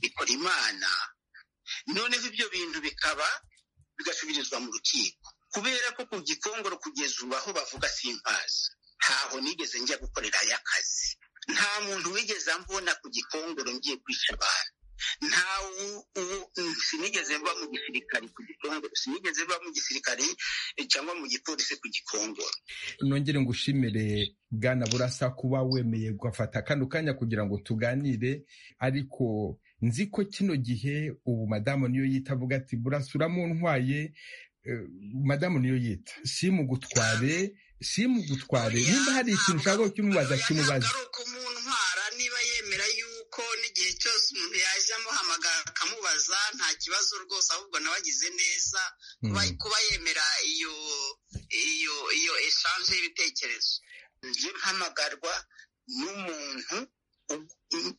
bikora imana noneho ibyo bintu bikaba bigasubirizwa mu rukiko kubera ko ku gikongoro kugeza ubu aho bavuga simpazi ntaho nigeze njya gukorerayo akazi nta muntu wigeze ambona ku gikongoro ngiye kwica abantu nta sinigeze mba mu gisirikare ku gikongoro sinigeze mba mu gisirikare cyangwa mu gipolisi ku gikongoro nongere ngo ushimire bwana burasa kuba wemeye gufata kano kanya kugira ngo tuganire ariko nzi ko kino gihe ubu madamu niyo yita avuga ati burasa uramuntwaye madamu niyo yita simugutware simugutware nimba hari ikintu ushaka kukimubaza kimubaza igihe cyose umuntu yaje amuhamagara akamubaza nta kibazo rwose ahubwo nawe agize neza kuba yemera iyo iyo iyo eshanje y'ibitekerezo njye mpamagarwa n'umuntu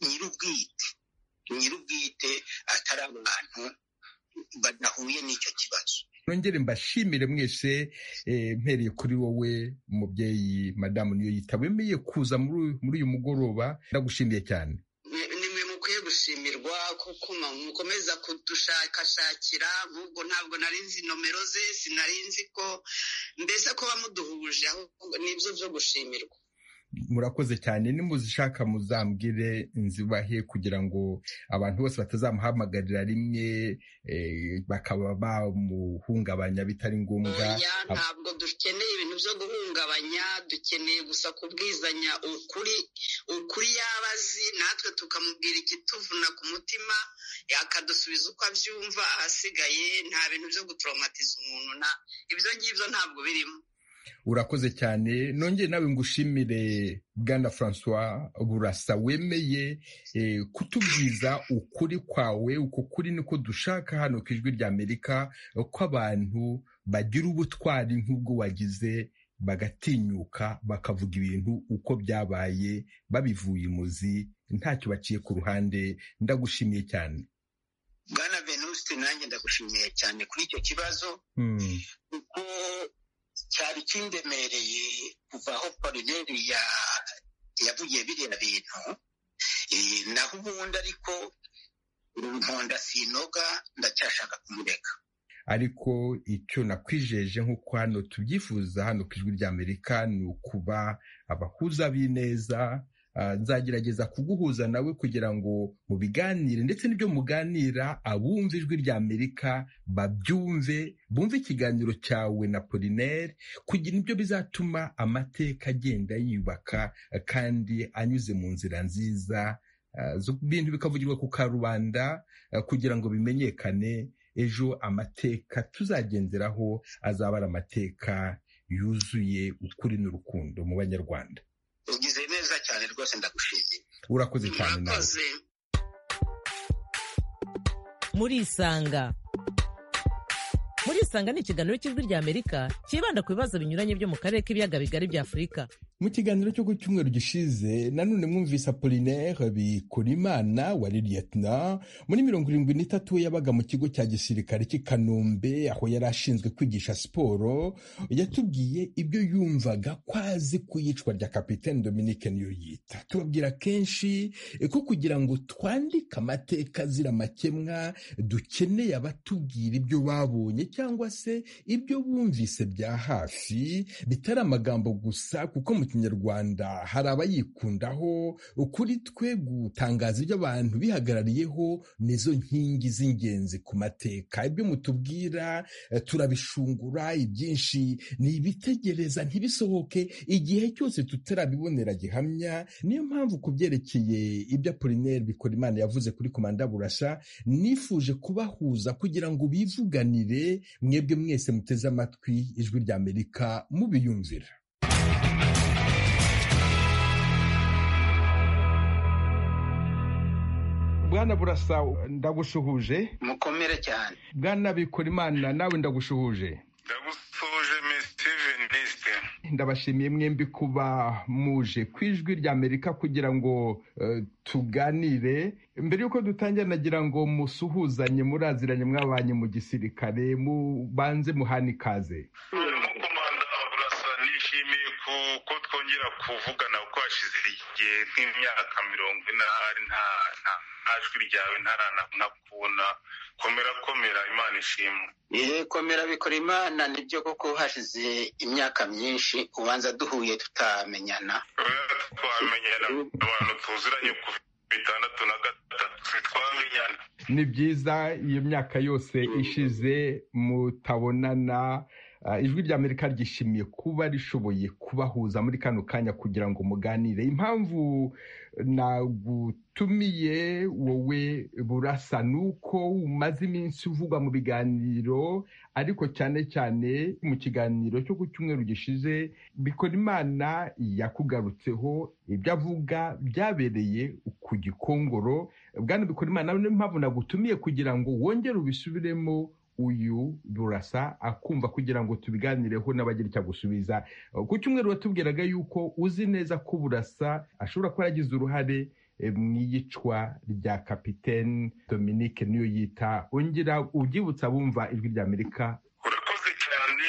nyir'ubwite nyir'ubwite atari abantu badahuye n'icyo kibazo nongere mbashimire mwese mpereye kuri wowe umubyeyi madamu niyo yita wemeye kuza muri uyu mugoroba ndagushimiye cyane gushimirwa kuko mukomeza kudushakashakira ahubwo ntabwo nari nzi nomero ze sinari nzi ko mbese ko bamuduhuje ahubwo nibyo byo gushimirwa murakoze cyane nimuzishaka muzambwire nzibahe kugira ngo abantu bose batazamuhamagarira rimwe bakaba bamuhungabanya bitari ngombwa ntabwo dukeneye ibintu byo guhungabanya dukeneye gusa kubwizanya ukuri ukuri yaba azi natwe tukamubwira ikituvuna ku mutima yakadusubiza uko abyumva ahasigaye nta bintu byo gutoromatiza umuntu ibyo ngibyo ntabwo birimo urakoze cyane nongere nawe ngushimire bwana francois burasa wemeye kutubwiza ukuri kwawe uko kuri niko dushaka hano ku ijwi ry'amerika ko abantu bagira ubutwari nk'ubwo wagize bagatinyuka bakavuga ibintu uko byabaye babivuye imuzi ntacyo baciye ku ruhande ndagushimiye cyane bwana venuste nanjye ndagushimiye cyane kuri icyo kibazo kuko cyari kindemereye kuva aho polineri yavuye biriya bintu naho ubundi ariko nkonda sinoga ndacyashaka kumureka ariko icyo nakwijeje nk'uko hano tubyifuza hano ku ijwi ry'amerika ni ukuba abahuza b'ineza nzagerageza kuguhuza nawe kugira ngo mubiganire ndetse n'ibyo muganira abumva ijwi rya amerika babyumve bumve ikiganiro cyawe na polineri kugira ibyo bizatuma amateka agenda yiyubaka kandi anyuze mu nzira nziza ibintu bikavugirwa ku karubanda kugira ngo bimenyekane ejo amateka tuzagenderaho azaba ari amateka yuzuye ukuri n'urukundo mu banyarwanda ugize neza cyane rwose ndagushimiye urakoze cyane nawe murisanga murisanga ni ikiganiro cy'ijwi rya amerika cyibanda ku bibazo binyuranye byo mu karere k'ibiyaga bigari bya afurika mu kiganiro cyo ku cyumweru gishize nanone mwumvise apolinaire bikurimana wari liyetona muri mirongo irindwi n'itatu yabaga mu kigo cya gisirikare cy'i kanombe aho yari ashinzwe kwigisha siporo yatubwiye ibyo yumvaga ko azi ku iyicwa rya kapitaine dominique niyo yita tubabwira kenshi ko kugira ngo twandike amateka azira amakemwa dukeneye abatubwira ibyo babonye cyangwa se ibyo bumvise bya hafi bitari amagambo gusa kuko mu kinyarwanda hari abayikundaho kuri twe gutangaza ibyo abantu bihagarariyeho nizo nkingi z'ingenzi ku mateka ibyo mutubwira turabishungura ibyinshi ni ibitegereza ntibisohoke igihe cyose tutarabibonera gihamya niyo mpamvu ku byerekeye ibyo apolineri bikora imana yavuze kuri komanda burasha nifuje kubahuza kugira ngo bivuganire mwebwe mwese muteze amatwi ijwi rya amerika mubiyumvira bwana burasa ndagushuhuje mukomere cyane bwana bikora imana nawe ndagushuhuje ndagusuhuje mesi veniste ndabashimiye mwembi kuba muje ku ijwi rya amerika kugira ngo tuganire mbere y'uko dutangira nagira ngo musuhuzanye muraziranye mwabanye mu gisirikare mubanze muhane ikaze nishimiye ko twongera kuvugana kuko hashize igihe nk'imyaka mirongo ine nta jwi ryawe ntaranakubona komera komera imana ishimwe yewe komera bikora imana nibyo koko hashize imyaka myinshi ubanza duhuye tutamenyana twamenyana abantu tuziranye ku bitandatu na gatatu twamenyana ni byiza iyo myaka yose ishize mutabonana ijwi rya amerika ryishimiye kuba rishoboye kubahuza muri kano kanya kugira ngo muganire impamvu nagutumiye wowe burasa ni uko umaze iminsi uvugwa mu biganiro ariko cyane cyane mu kiganiro cyo ku cyumweru gishize bikora imana yakugarutseho ibyo avuga byabereye ku gikongoro bwana bikora imana niyo mpamvu nagutumiye kugira ngo wongere ubisubiremo uyu burasa akumva kugira ngo tubiganireho n'abagira icyo agusubiza ku cyumweru watubwiraga yuko uzi neza ko burasa ashobora kuba yaragize uruhare mu iyicwa rya kapitaine dominique niyo yita ongera ubyibutsa bumva ijwi rya amerika urakoze cyane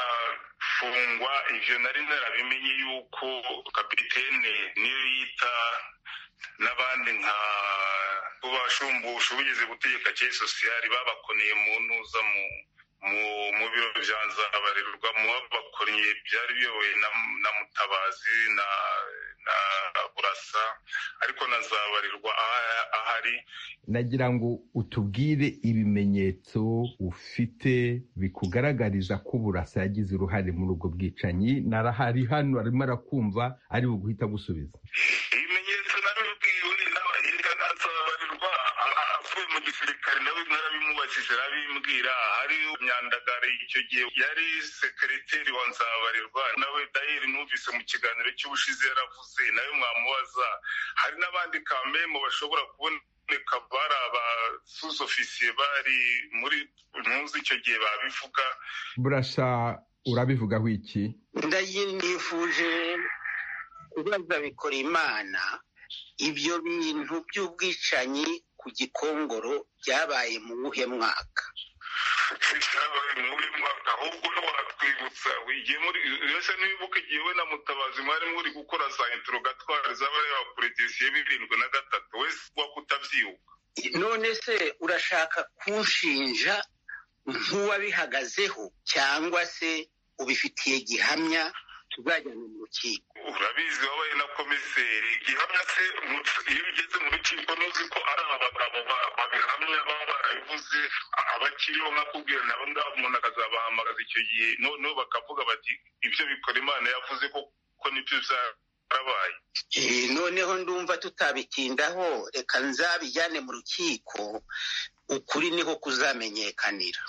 ntaranafungwa ibyo nari narabimenye yuko kapitaine niyo yita n'abandi nka bashumbusha ubugizi gutegeka kuri sosiyali babakoneye mu ntuza mu biro bya nzabarerwa mu babakoreye byari biyobowe na mutabazi na burasa ariko na nzabarerwa ahari nagira ngo utubwire ibimenyetso ufite bikugaragariza ko burasa yagize uruhare muri ubwo bwicanyi narahari hano arimo arakumva ari buguhita gusubiza yavuye mu gisirikare nawe narabimubajije arabimbwira hari myandagara icyo gihe yari sekereteri wa nzabarirwa nawe dayeri numvise mu kiganiro cy'ubushize yaravuze nawe mwamubaza hari n'abandi kamemo bashobora kubona bari abasuzofisiye bari muri ntuzi icyo gihe babivuga burasa urabivugaho iki ndayinifuje kubaza bikora imana ibyo bintu by'ubwicanyi ku gikongoro byabaye mu wuhe mwaka byabaye mu wuhe mwaka ahubwo no watwibutsa igihe muri uretse n'ibibuka igihe we na mutabazi mwari muri gukora za introgatwari z'abareba kure dosiye birindwi na gatatu wese uba kutabyibuka none se urashaka kunshinja nk'uwabihagazeho cyangwa se ubifitiye gihamya tuzajyana mu rukiko urabizi wabaye na komiseri gihamya se iyo ugeze mu rukiko ntuzi ko ari aba bagabo babihamya baba barabivuze abakiriho nkakubwira nabo ngabo umuntu akazabahamagaza icyo gihe noneho bakavuga bati ibyo bikora imana yavuze ko nibyo byarabaye noneho ndumva tutabitindaho reka nzabijyane mu rukiko ukuri niho kuzamenyekanira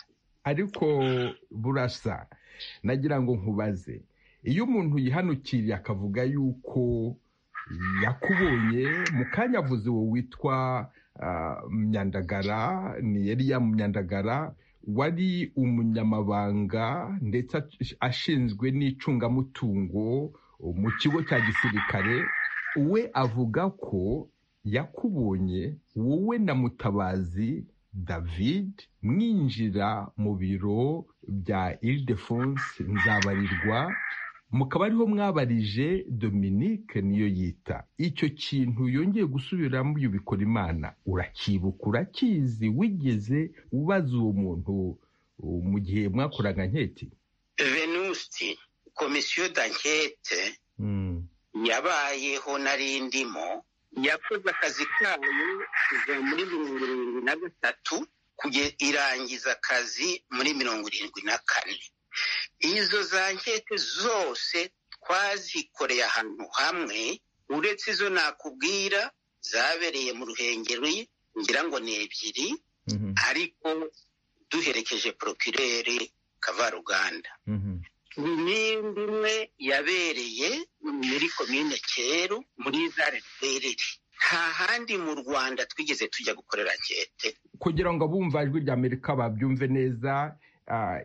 ariko burasa nagira ngo nkubaze iyo umuntu yihanukiriye akavuga yuko yakubonye mu kanya avuze uwo witwa myandagara ni yariya myandagara wari umunyamabanga ndetse ashinzwe n'icungamutungo mu kigo cya gisirikare we avuga ko yakubonye wowe na mutabazi david mwinjira mu biro bya iridefonse nzabarirwa mukaba ariho mwabarije dominique niyo yita icyo kintu yongeye gusubiramo bikora imana urakibuka urakizi wigeze ubaza uwo muntu mu gihe mwakoraga nketi venusti komisiyo dankete yabayeho narindimo yakoze akazi kayo kuva muri mirongo irindwi na gatatu irangiza akazi muri mirongo irindwi na kane izo za nkete zose twazikoreye ahantu hamwe uretse izo nakubwira zabereye mu ruhengeri ngira ngo ni ebyiri ariko duherekeje porokirere kavaruganda n'indi imwe yabereye muri komine kero muri zare rwerere nta handi mu rwanda twigeze tujya gukorera nkete kugira ngo abumva ijwi rya amerika babyumve neza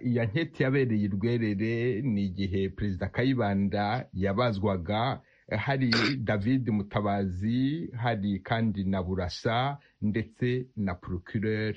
iya nkete yabereye i rwerere ni igihe perezida kayibanda yabazwaga hari david mutabazi hari kandi na burasa ndetse na procureur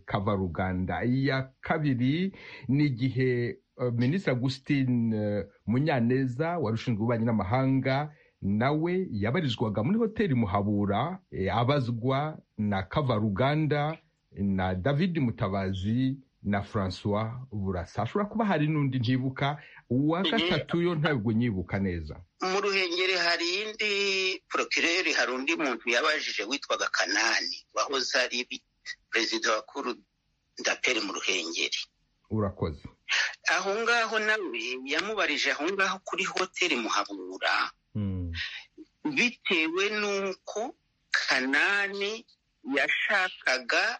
kavaruganda iya kabiri ni igihe minisitiri Augustine munyaneza wari ushinzwe ububanyi n'amahanga nawe yabarizwaga muri hoteli muhabura abazwa na kavaruganda na david mutabazi na francois burasa hashobora kuba hari n'undi ntibuka uwa gatatu yo ntabwo nyibuka neza mu ruhengeri hari indi porokireri hari undi muntu yabajije witwaga kanani wahoze ari perezida wa kuru ndaperi mu ruhengeri urakoze aho ngaho nawe yamubarije aho ngaho kuri hoteli muhabura bitewe n'uko kanani yashakaga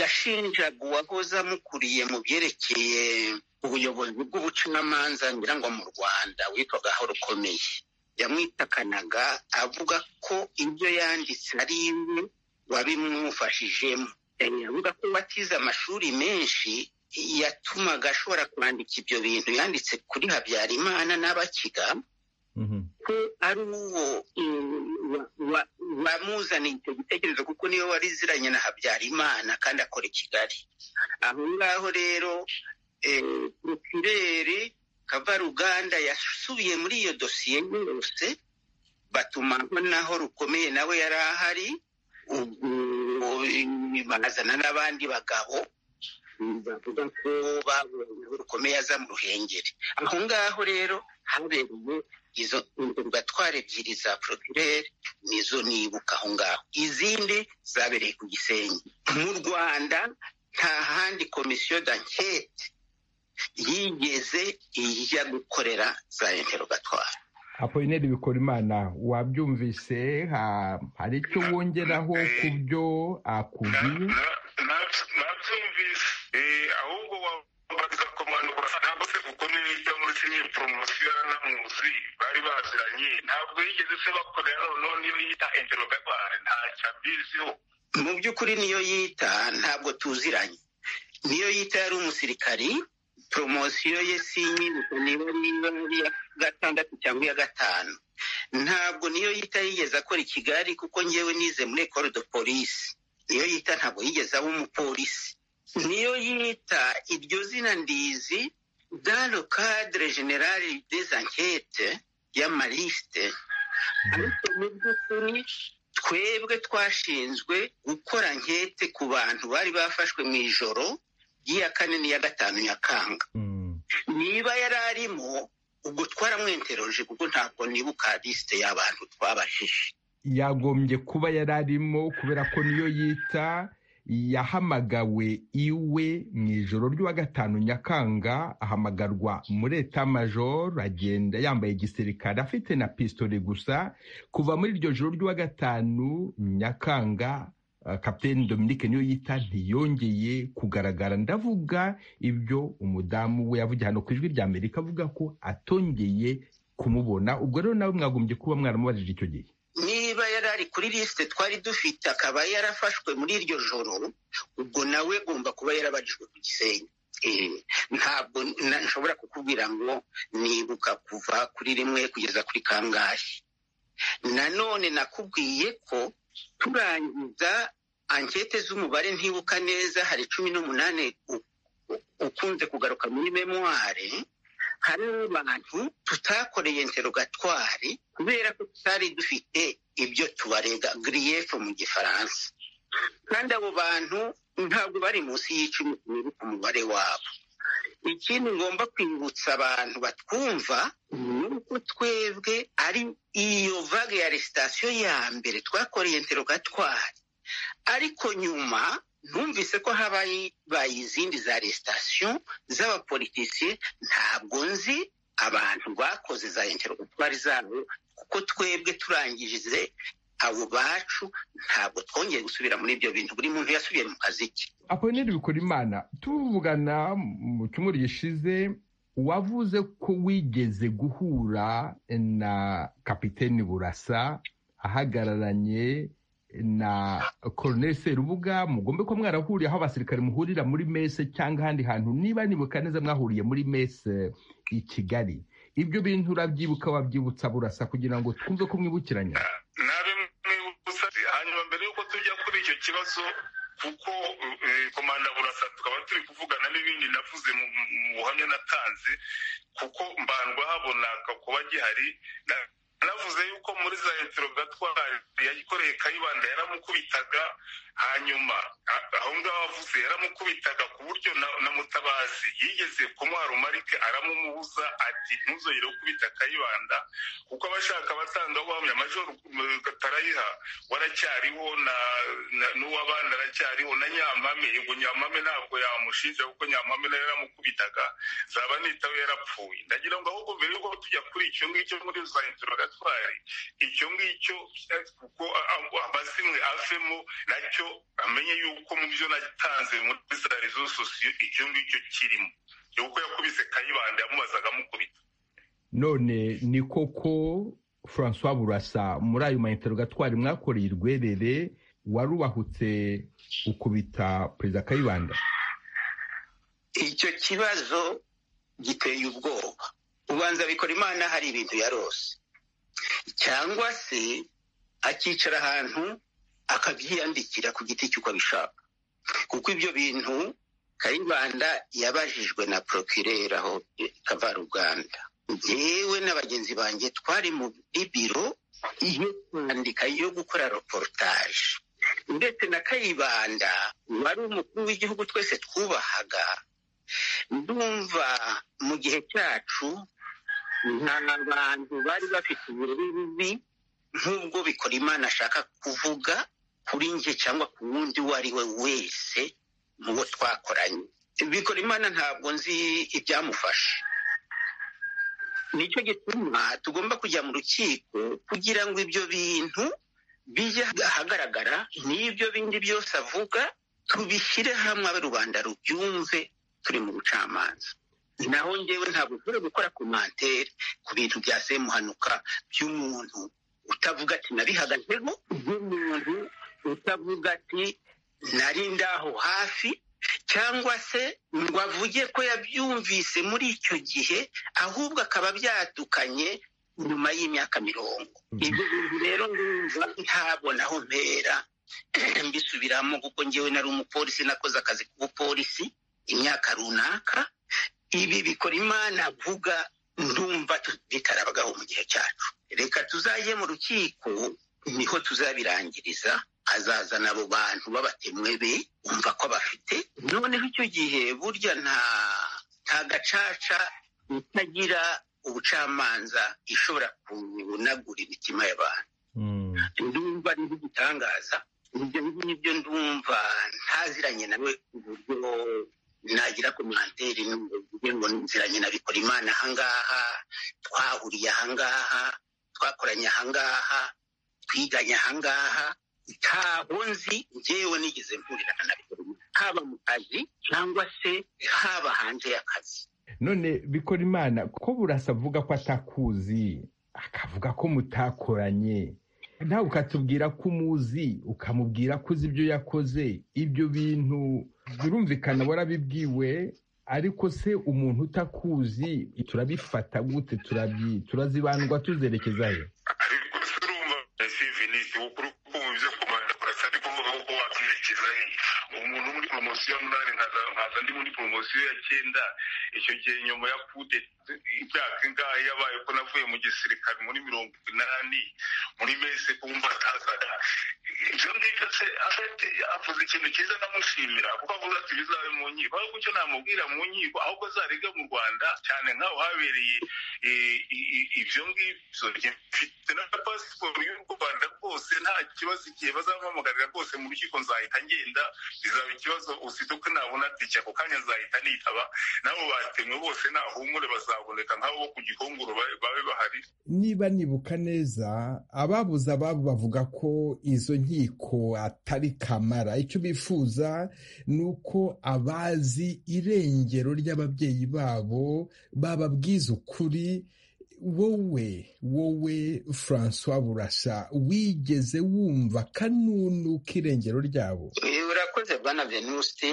yashinjaga uwahoze amukuriye mu byerekeye ubuyobozi bw'ubucamanza ngira ngo mu rwanda witwagaho rukomeye yamwitakanaga avuga ko ibyo yanditse ari iwe wabimufashijemo avuga ko watize amashuri menshi yatumaga ashobora kwandika ibyo bintu yanditse kuri habyarimana n'abakiga ko ari uwo bamuzaniye icyo gitekerezo kuko niyo wari iziranye na habyarimana kandi akora i kigali aho ngaho rero rukirere kavaruganda yasubiye muri iyo dosiye yose batumaho naho rukomeye nawe yari ahari bazana n'abandi bagabo bavuga ko babonye rukomeye aza mu ruhengeri aho ngaho rero habereye izo ndugatwara ebyiri za porokirere nizo nibuka aho ngaho izindi zabereye ku gisenyi mu rwanda nta handi komisiyo dankete yigeze ijya gukorera za interogatwara apolineri bikorimana wabyumvise hari icyo wongeraho ku byo akubwiye nabyumvise ahubwo wabaza kumanura ntabwo se kuko n'ibyo muri kimwe poromosiyo n'amuzi bari baziranye ntabwo yigeze se bakorera noneho niyo yita enterobebare ntacyo abiziho mu by'ukuri niyo yita ntabwo tuziranye niyo yita yari umusirikari poromosiyo ye si nyibuka niba ari iya gatandatu cyangwa iya gatanu ntabwo niyo yita yigeze akora i kigali kuko ngewe nize muri ekoro do polisi niyo yita ntabwo yigeze aba umupolisi niyo yita iryo zina ndizi dano cadre generale des enquete y'amarisite ariko mu by'ukuri twebwe twashinzwe gukora nkete ku bantu bari bafashwe mu ijoro ry'iya kane n'iya gatanu nyakanga niba yari arimo ubwo twaramwenteroje kuko ntabwo nibuka lisite y'abantu twabashije yagombye kuba yari arimo kubera ko niyo yita yahamagawe iwe mu ijoro ry'uwa gatanu nyakanga ahamagarwa muri etamajoro agenda yambaye igisirikare afite na pisitoli gusa kuva muri iryo joro ry'uwa gatanu nyakanga kapitene Dominique niyo yita ntiyongeye kugaragara ndavuga ibyo umudamu we yavugiye hano ku ijwi rya amerika avuga ko atongeye kumubona ubwo rero nawe mwagombye kuba mwaramubajije icyo gihe niba yari ari kuri lisite twari dufite akaba yarafashwe muri iryo joro ubwo nawe agomba kuba yarabajijwe ku gisenyi ntabwo nshobora kukubwira ngo nibuka kuva kuri rimwe kugeza kuri kangahe nanone nakubwiye ko turangiza ankete z'umubare ntibuka neza hari cumi n'umunani ukunze kugaruka muri memuware hari abantu tutakoreye interogatwari kubera ko tutari dufite ibyo tubarega giriyefu mu gifaransa kandi abo bantu ntabwo bari munsi y'icumi ku mubare wabo ikindi ngomba kwibutsa abantu batwumva ni uko twebwe ari iyo vaga ya resitasiyo ya mbere twakoreye interogatwari ariko nyuma numvise ko habaye izindi za resitasiyo z'abapolitisiye ntabwo nzi abantu bakoze za interogatwari zabo kuko twebwe turangije abo bacu ntabwo twongeye gusubira muri ibyo bintu buri muntu yasubiye mu kazi ke apolineri bikora imana tuvugana mu cyumweru gishize wavuze ko wigeze guhura na kapitene burasa ahagararanye na koroneri serubuga mugombe ko mwarahuriye aho abasirikare muhurira muri mese cyangwa ahandi hantu niba nibuka neza mwahuriye muri mese i kigali ibyo bintu urabyibuka wabyibutsa burasa kugira ngo twumve ko mwibukiranya ikibazo kuko komanda burasa tukaba turi kuvugana n'ibindi navuze mu buhamya natanze kuko mbandwa habona kuba gihari navuze yuko muri za interogatwari yayikoreye kayibanda yaramukubitaga hanyuma aho ngaho avuze yaramukubitaga ku buryo na mutabazi yigeze kumwara umarike aramumubuza ati ntuzongere gukubita kayibanda kuko abashaka abatangabuhamya amajoro katarayiha waracyariho n'uwabandi aracyariho na nyampame yego nyampame ntabwo yamushinja kuko nyampame nayo yaramukubitaga zaba nitawe yarapfuye ndagira ngo ahubwo mbere yuko tujya kuri icyo ngicyo muri za interogatwari icyo ngicyo kuko amazimwe avemo nacyo amenye yuko mu byo natanze muri za rezo sosiyo icyo ngicyo kirimo yuko yakubise kayibanda yamubazaga amukubita none ni koko francois burasa muri ayo mainterogatwari mwakoreye urwerere warubahutse ukubita perezida kayibanda icyo kibazo giteye ubwoba ubanza bikora imana hari ibintu yarose cyangwa se akicara ahantu akabyiyandikira ku giti cy'uko abishaka kuko ibyo bintu kayibanda yabajijwe na porokirera aho kavaruganda yewe na bagenzi banjye twari muri biro yo kwandika yo gukora reportage ndetse na kayibanda wari umukuru w'igihugu twese twubahaga ndumva mu gihe cyacu nta bantu bari bafite uburere bubi nk'ubwo bikora imana ashaka kuvuga kuri njye cyangwa ku wundi uwo ari we wese mu bo twakoranye bikora imana ntabwo nzi ibyamufashe nicyo gituma tugomba kujya mu rukiko kugira ngo ibyo bintu bijye ahagaragara n'ibyo bindi byose avuga tubishyire hamwe abe rubanda rubyumve turi mu bucamanza naho ngewe ntabwo ushobora gukora komantere ku bintu byaseye muhanuka by'umuntu utavuga ati nabihagazeho by'umuntu utavuga ati nari ndaho hafi cyangwa se ngo avuge ko yabyumvise muri icyo gihe ahubwo akaba byatukanye nyuma y'imyaka mirongo ibyo bintu rero ndumva ntabona aho mpera mbisubiramo kuko ngewe nari umupolisi nakoze akazi k'ubupolisi imyaka runaka ibi bikora imana avuga ndumva bitarabagaho mu gihe cyacu reka tuzajye mu rukiko niho tuzabirangiriza hazazana abo bantu b'abatemwe be umva ko bafite noneho icyo gihe burya nta nta gacaca itagira ubucamanza ishobora kunagura imitima y'abantu ndumva ari nk'igitangaza ibyo ngibyo ndumva ntaziranye nawe uburyo nagira komantere n'ubuvuge ngo nziranye na bikora imana ahangaha twahuriye ahangaha twakoranye ahangaha twiganye ahangaha ntaho nzi ngewe nigeze mpurira na bikora imana haba mu kazi cyangwa se haba hanze y'akazi none bikora imana ko burasa avuga ko atakuzi akavuga ko mutakoranye nawe ukatubwira ko umuzi ukamubwira ko uzi ibyo yakoze ibyo bintu birumvikana warabibwiwe ariko se umuntu utakuzi turabifata gute turazibandwa tuzerekeza he ariko se urumva sivinisi ukuri kumva ibyo kumanda kurasa ari kuvuga ko wakwerekeza he umuntu muri poromosiyo ya munani nkaza ndi muri poromosiyo ya cyenda icyo gihe nyuma ya kude imyaka ingahe yabaye ko navuye mu gisirikare muri mirongo inani muri mese kumva atazaga ibyo ngibyo se afite avuze ikintu cyiza ndamushimira kuko avuze ati bizabe mu nkiko ahubwo icyo namubwira mu nkiko ahubwo azariga mu rwanda cyane nk'aho habereye ibyo ngibyo mfite na pasiporo y'u rwanda rwose nta kibazo igihe bazampamagarira rwose mu rukiko nzahita ngenda bizaba ikibazo usite uko nabona tike ako kanya nzahita nitaba nabo batemwe bose ntahumure bazaboneka nk'abo ku gikongoro babe bahari niba nibuka neza ababuze ababo bavuga ko izo nkiko atari kamara icyo bifuza ni uko abazi irengero ry'ababyeyi babo bababwiza ukuri wowe wowe francois burasa wigeze wumva kanunu k'irengero ryabo urakoze bwana venuste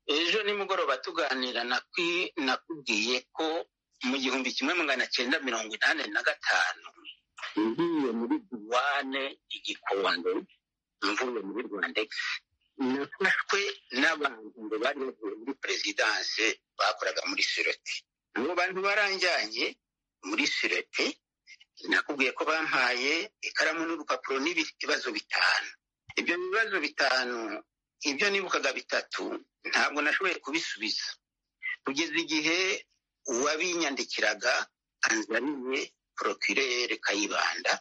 ejo nimugoroba tuganira nakubwiye ko mu gihumbi kimwe magana cyenda mirongo inani na gatanu ngiye muri duwane igikondo mvuye muri rwandex nafashwe n'abantu ngo bari bavuye muri perezidanse bakoraga muri siroti abo bantu baranjyanye muri sirete nakubwiye ko bampaye ikaramu n'urupapuro n'ibibazo bitanu ibyo bibazo bitanu ibyo nibukaga bitatu ntabwo nashoboye kubisubiza kugeza igihe uwabinyandikiraga anzaniye porokirere kayibanda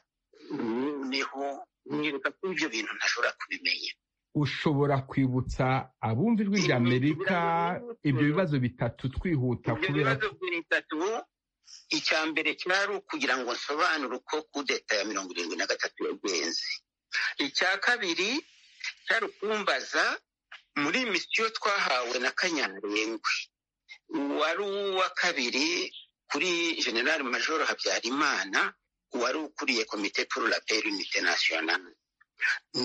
noneho mwereka ko ibyo bintu ntashobora kubimenya ushobora kwibutsa abumva ijwi ry'amerika ibyo bibazo bitatu twihuta kubera ko icya mbere cyari ukugira ngo nsobanure uko kudeta ya mirongo irindwi na gatatu yagenze icya kabiri cyari ukumbaza muri misiyo twahawe na kanyarengwe wari uwa kabiri kuri general major habyarimana wari ukuriye komite pour la paix unité nationale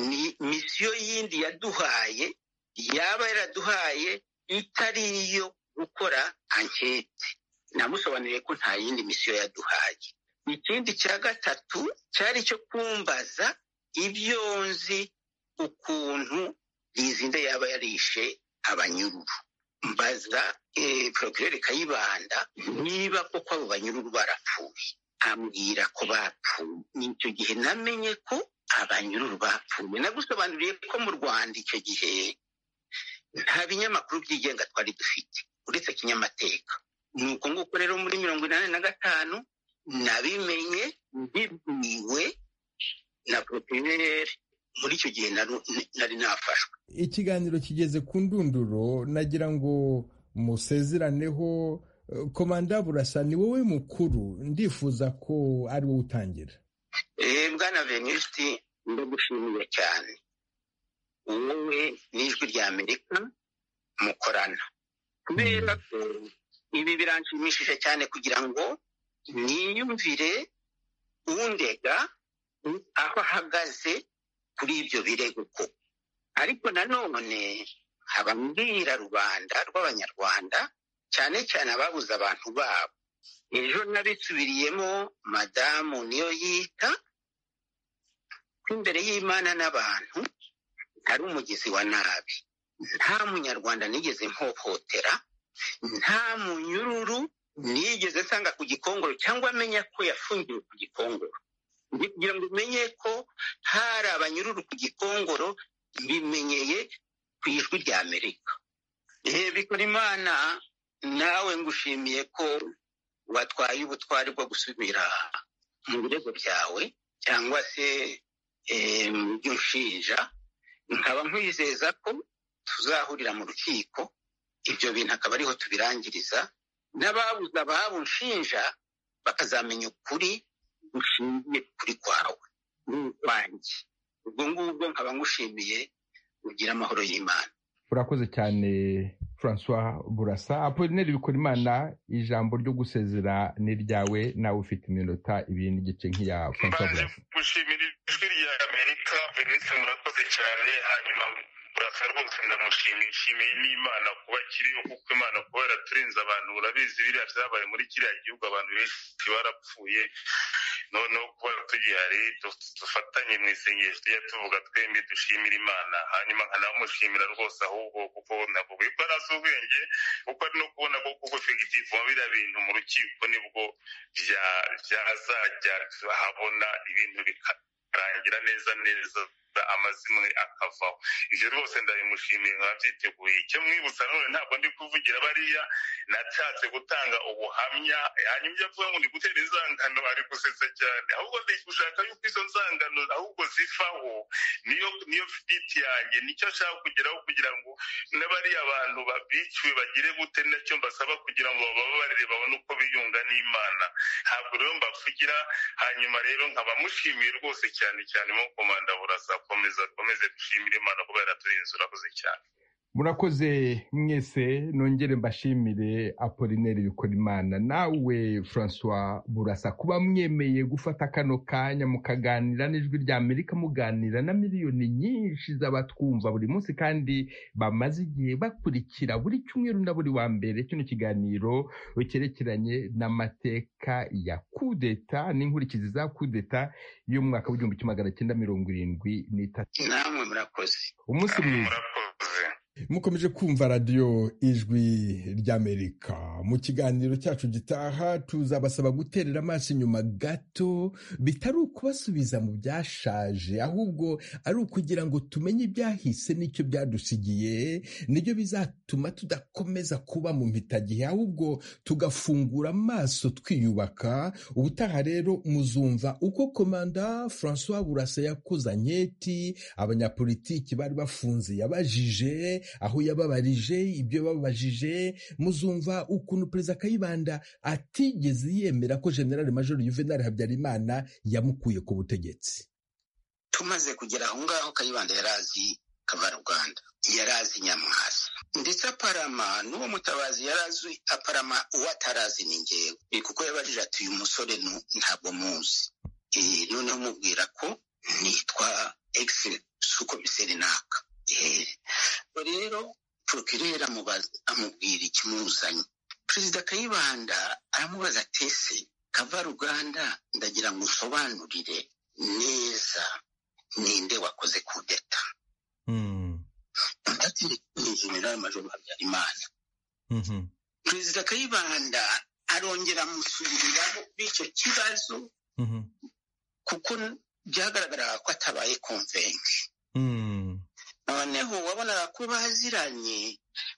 ni misiyo yindi yaduhaye yaba yaraduhaye itari iyo gukora ankete namusobanuriye ko nta yindi misiyo yaduhaye ikindi cya gatatu cyari icyo kumbaza ibyo nzi ukuntu rizinde yaba yarishe abanyururu mbaza porokirere kayibanda niba koko abo banyururu barapfuye ambwira ko bapfuye ni icyo gihe namenye ko abanyururu bapfuye nagusobanuriye ko mu rwanda icyo gihe nta binyamakuru byigenga twari dufite uretse kinyamateka ni uko nguko rero muri mirongo inani na gatanu nabimenye mbibwiwe na poropirineri muri icyo gihe nari nafashwe ikiganiro kigeze ku ndunduro nagira ngo musezeraneho komanda burasa ni wowe mukuru ndifuza ko ari wowe utangira bwana venusti ndagushimiye cyane wowe n'ijwi rya amerika mukorana kubera ko ibi biranshimishije cyane kugira ngo niyumvire undega aho ahagaze kuri ibyo birego ko ariko nanone nkaba mbwira rubanda rw'abanyarwanda cyane cyane ababuze abantu babo ejo nabisubiriyemo madamu niyo yita ko imbere y'imana n'abantu ari umugezi wa nabi nta munyarwanda nigeze mpohotera nta munyururu nigeze nsanga ku gikongoro cyangwa amenya ko yafungiwe ku gikongoro kugira ngo umenye ko hari abanyururu ku gikongoro bimenyeye ku ijwi rya amerika bikora imana nawe ngushimiye ko watwaye ubutwari bwo gusubira mu birego byawe cyangwa se mu byo nshinja nkaba nkwizeza ko tuzahurira mu rukiko ibyo bintu akaba ariho tubirangiriza n'ababuze ababo nshinja bakazamenya ukuri gushingiye kuri kwawe n'ukwanjye ubwo ngubwo nkaba ngushimiye ugira amahoro y'imana urakoze cyane francois burasa apolineri bikora imana ijambo ryo gusezera ni ryawe nawe ufite iminota ibiri n'igice nk'iya francois burasa gushimira ijwi rya amerika venisite murakoze cyane hanyuma burasa rwose ndamushimiye nshimiye n'imana kuba kiriho kuko imana kuba yaraturinze abantu urabizi biriya byabaye muri kiriya gihugu abantu benshi barapfuye noneho kuba tugihari dufatanye mu isengesho tujya tuvuga twembi dushimira imana hanyuma nkanamushimira rwose ahubwo kuko navuga yuko ari ubwenge kuko ari no kubona ko kuko fegitifu mu biriya bintu mu rukiko nibwo byazajya habona ibintu bikarangira neza neza amazimwe akavaho ibyo rwose ndabimushimiye nkaba byiteguye icyo mwibutsa none ntabwo ndi kuvugira bariya natatse gutanga ubuhamya hanyuma ibyo avuga ngo ni gutera inzangano ari gusetsa cyane ahubwo ndi gushaka yuko izo nzangano ahubwo zivaho niyo niyo fiditi yanjye nicyo ashaka kugeraho kugira ngo n'abariya bantu babiciwe bagire gute nacyo mbasaba kugira ngo bababarire babone uko biyunga n'imana ntabwo rero mbavugira hanyuma rero nkaba mushimiye rwose cyane cyane mo komanda burasa komeza komeze dushimire imana kubera yaraturindira urakoze cyane murakoze mwese nongere mbashimire apolineri bikorimana nawe francois burasa kuba mwemeye gufata kano kanya mukaganira n'ijwi rya amerika muganira na miliyoni nyinshi z'abatwumva buri munsi kandi bamaze igihe bakurikira buri cyumweru na buri wa mbere kino kiganiro cyerekeranye n'amateka ya kudeta n'inkurikizi za kudeta y'umwaka w'igihumbi kimwe magana cyenda mirongo irindwi n'itatu namwe murakoze umunsi mwiza mukomeje kumva radiyo ijwi ry'amerika mu kiganiro cyacu gitaha tuzabasaba guterera amaso inyuma gato bitari ukubasubiza mu byashaje ahubwo ari ukugira ngo tumenye ibyahise n'icyo byadusigiye nibyo bizatuma tudakomeza kuba mu mpitagihe ahubwo tugafungura amaso twiyubaka ubutaha rero muzumva uko komanda francois burasa yakoze anketi abanyapolitiki bari bafunze yabajije aho yababarije ibyo babajije muzumva ukuntu perezida kayibanda atigeze yemera ko generale major juvenal habyarimana yamukuye ku butegetsi tumaze kugera aho ngaho kayibanda yari azi kavaruganda yari azi nyamwasa ndetse aparama n'uwo mutabazi yari azi aparama uwo atarazi ni ngewe kuko yabajije ati uyu musore ntabwo muzi noneho umubwira ko nitwa egisi suko biseri naka rero porokirere amubwira ikimuzanye perezida kayibanda aramubaza atese kavaruganda ndagira ngo usobanurire neza ninde wakoze kudeta ndetse ni generale major habyarimana perezida kayibanda arongera amusubiriramo b'icyo kibazo kuko byagaragaraga ko atabaye konvenke noneho wabonaga ko baziranye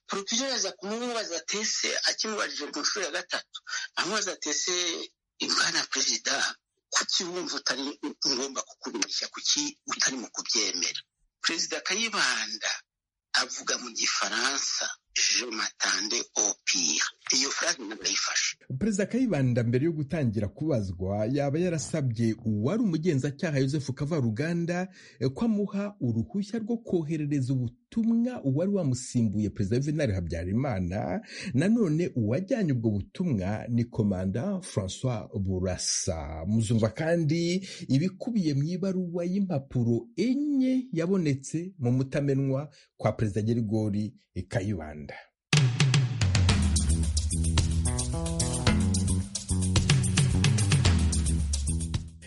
porokirere aza kumubaza tese akimubajije ku nshuro ya gatatu amubaza tese imana perezida kuki wumva utari ngomba kukuruhushya kuki utarimo kubyemera perezida kayibanda avuga mu gifaransa je matande opire iyo furaze ntabwo yifashe perezida kayibanda mbere yo gutangira kubazwa yaba yarasabye uwari umugenzacyaha yosefu kavaruganda eh, ko amuha uruhushya rwo koherereza ubutumwa uwari wamusimbuye perezida yuvenali habyarimana nanone uwajyanye ubwo butumwa ni komanda francois burasa muzumva kandi ibikubiye mu ibaruwa y'impapuro enye yabonetse mu mutamenwa kwa perezida gerigori kayibanda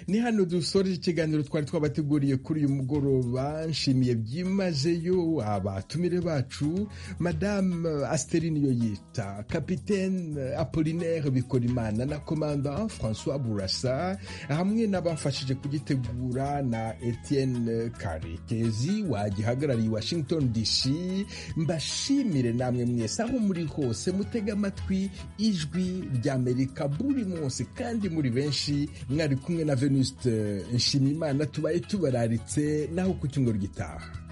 ni hano dusoreje ikiganiro twari twabateguriye kuri uyu mugoroba nshimiye byimazeyo abatumire bacu madame asiterine iyo yita kapitene apolinaire bikorimana na komanda francois burasa hamwe n'abafashije kugitegura na etienne karekezi wagihagarariye washington dc mbashimire namwe mwese aho muri hose mutega amatwi ijwi ry'amerika buri munsi kandi muri benshi mwari kumwe na veni Venuste Nshimiyimana tubaye tubararitse naho ku cyumweru gitaha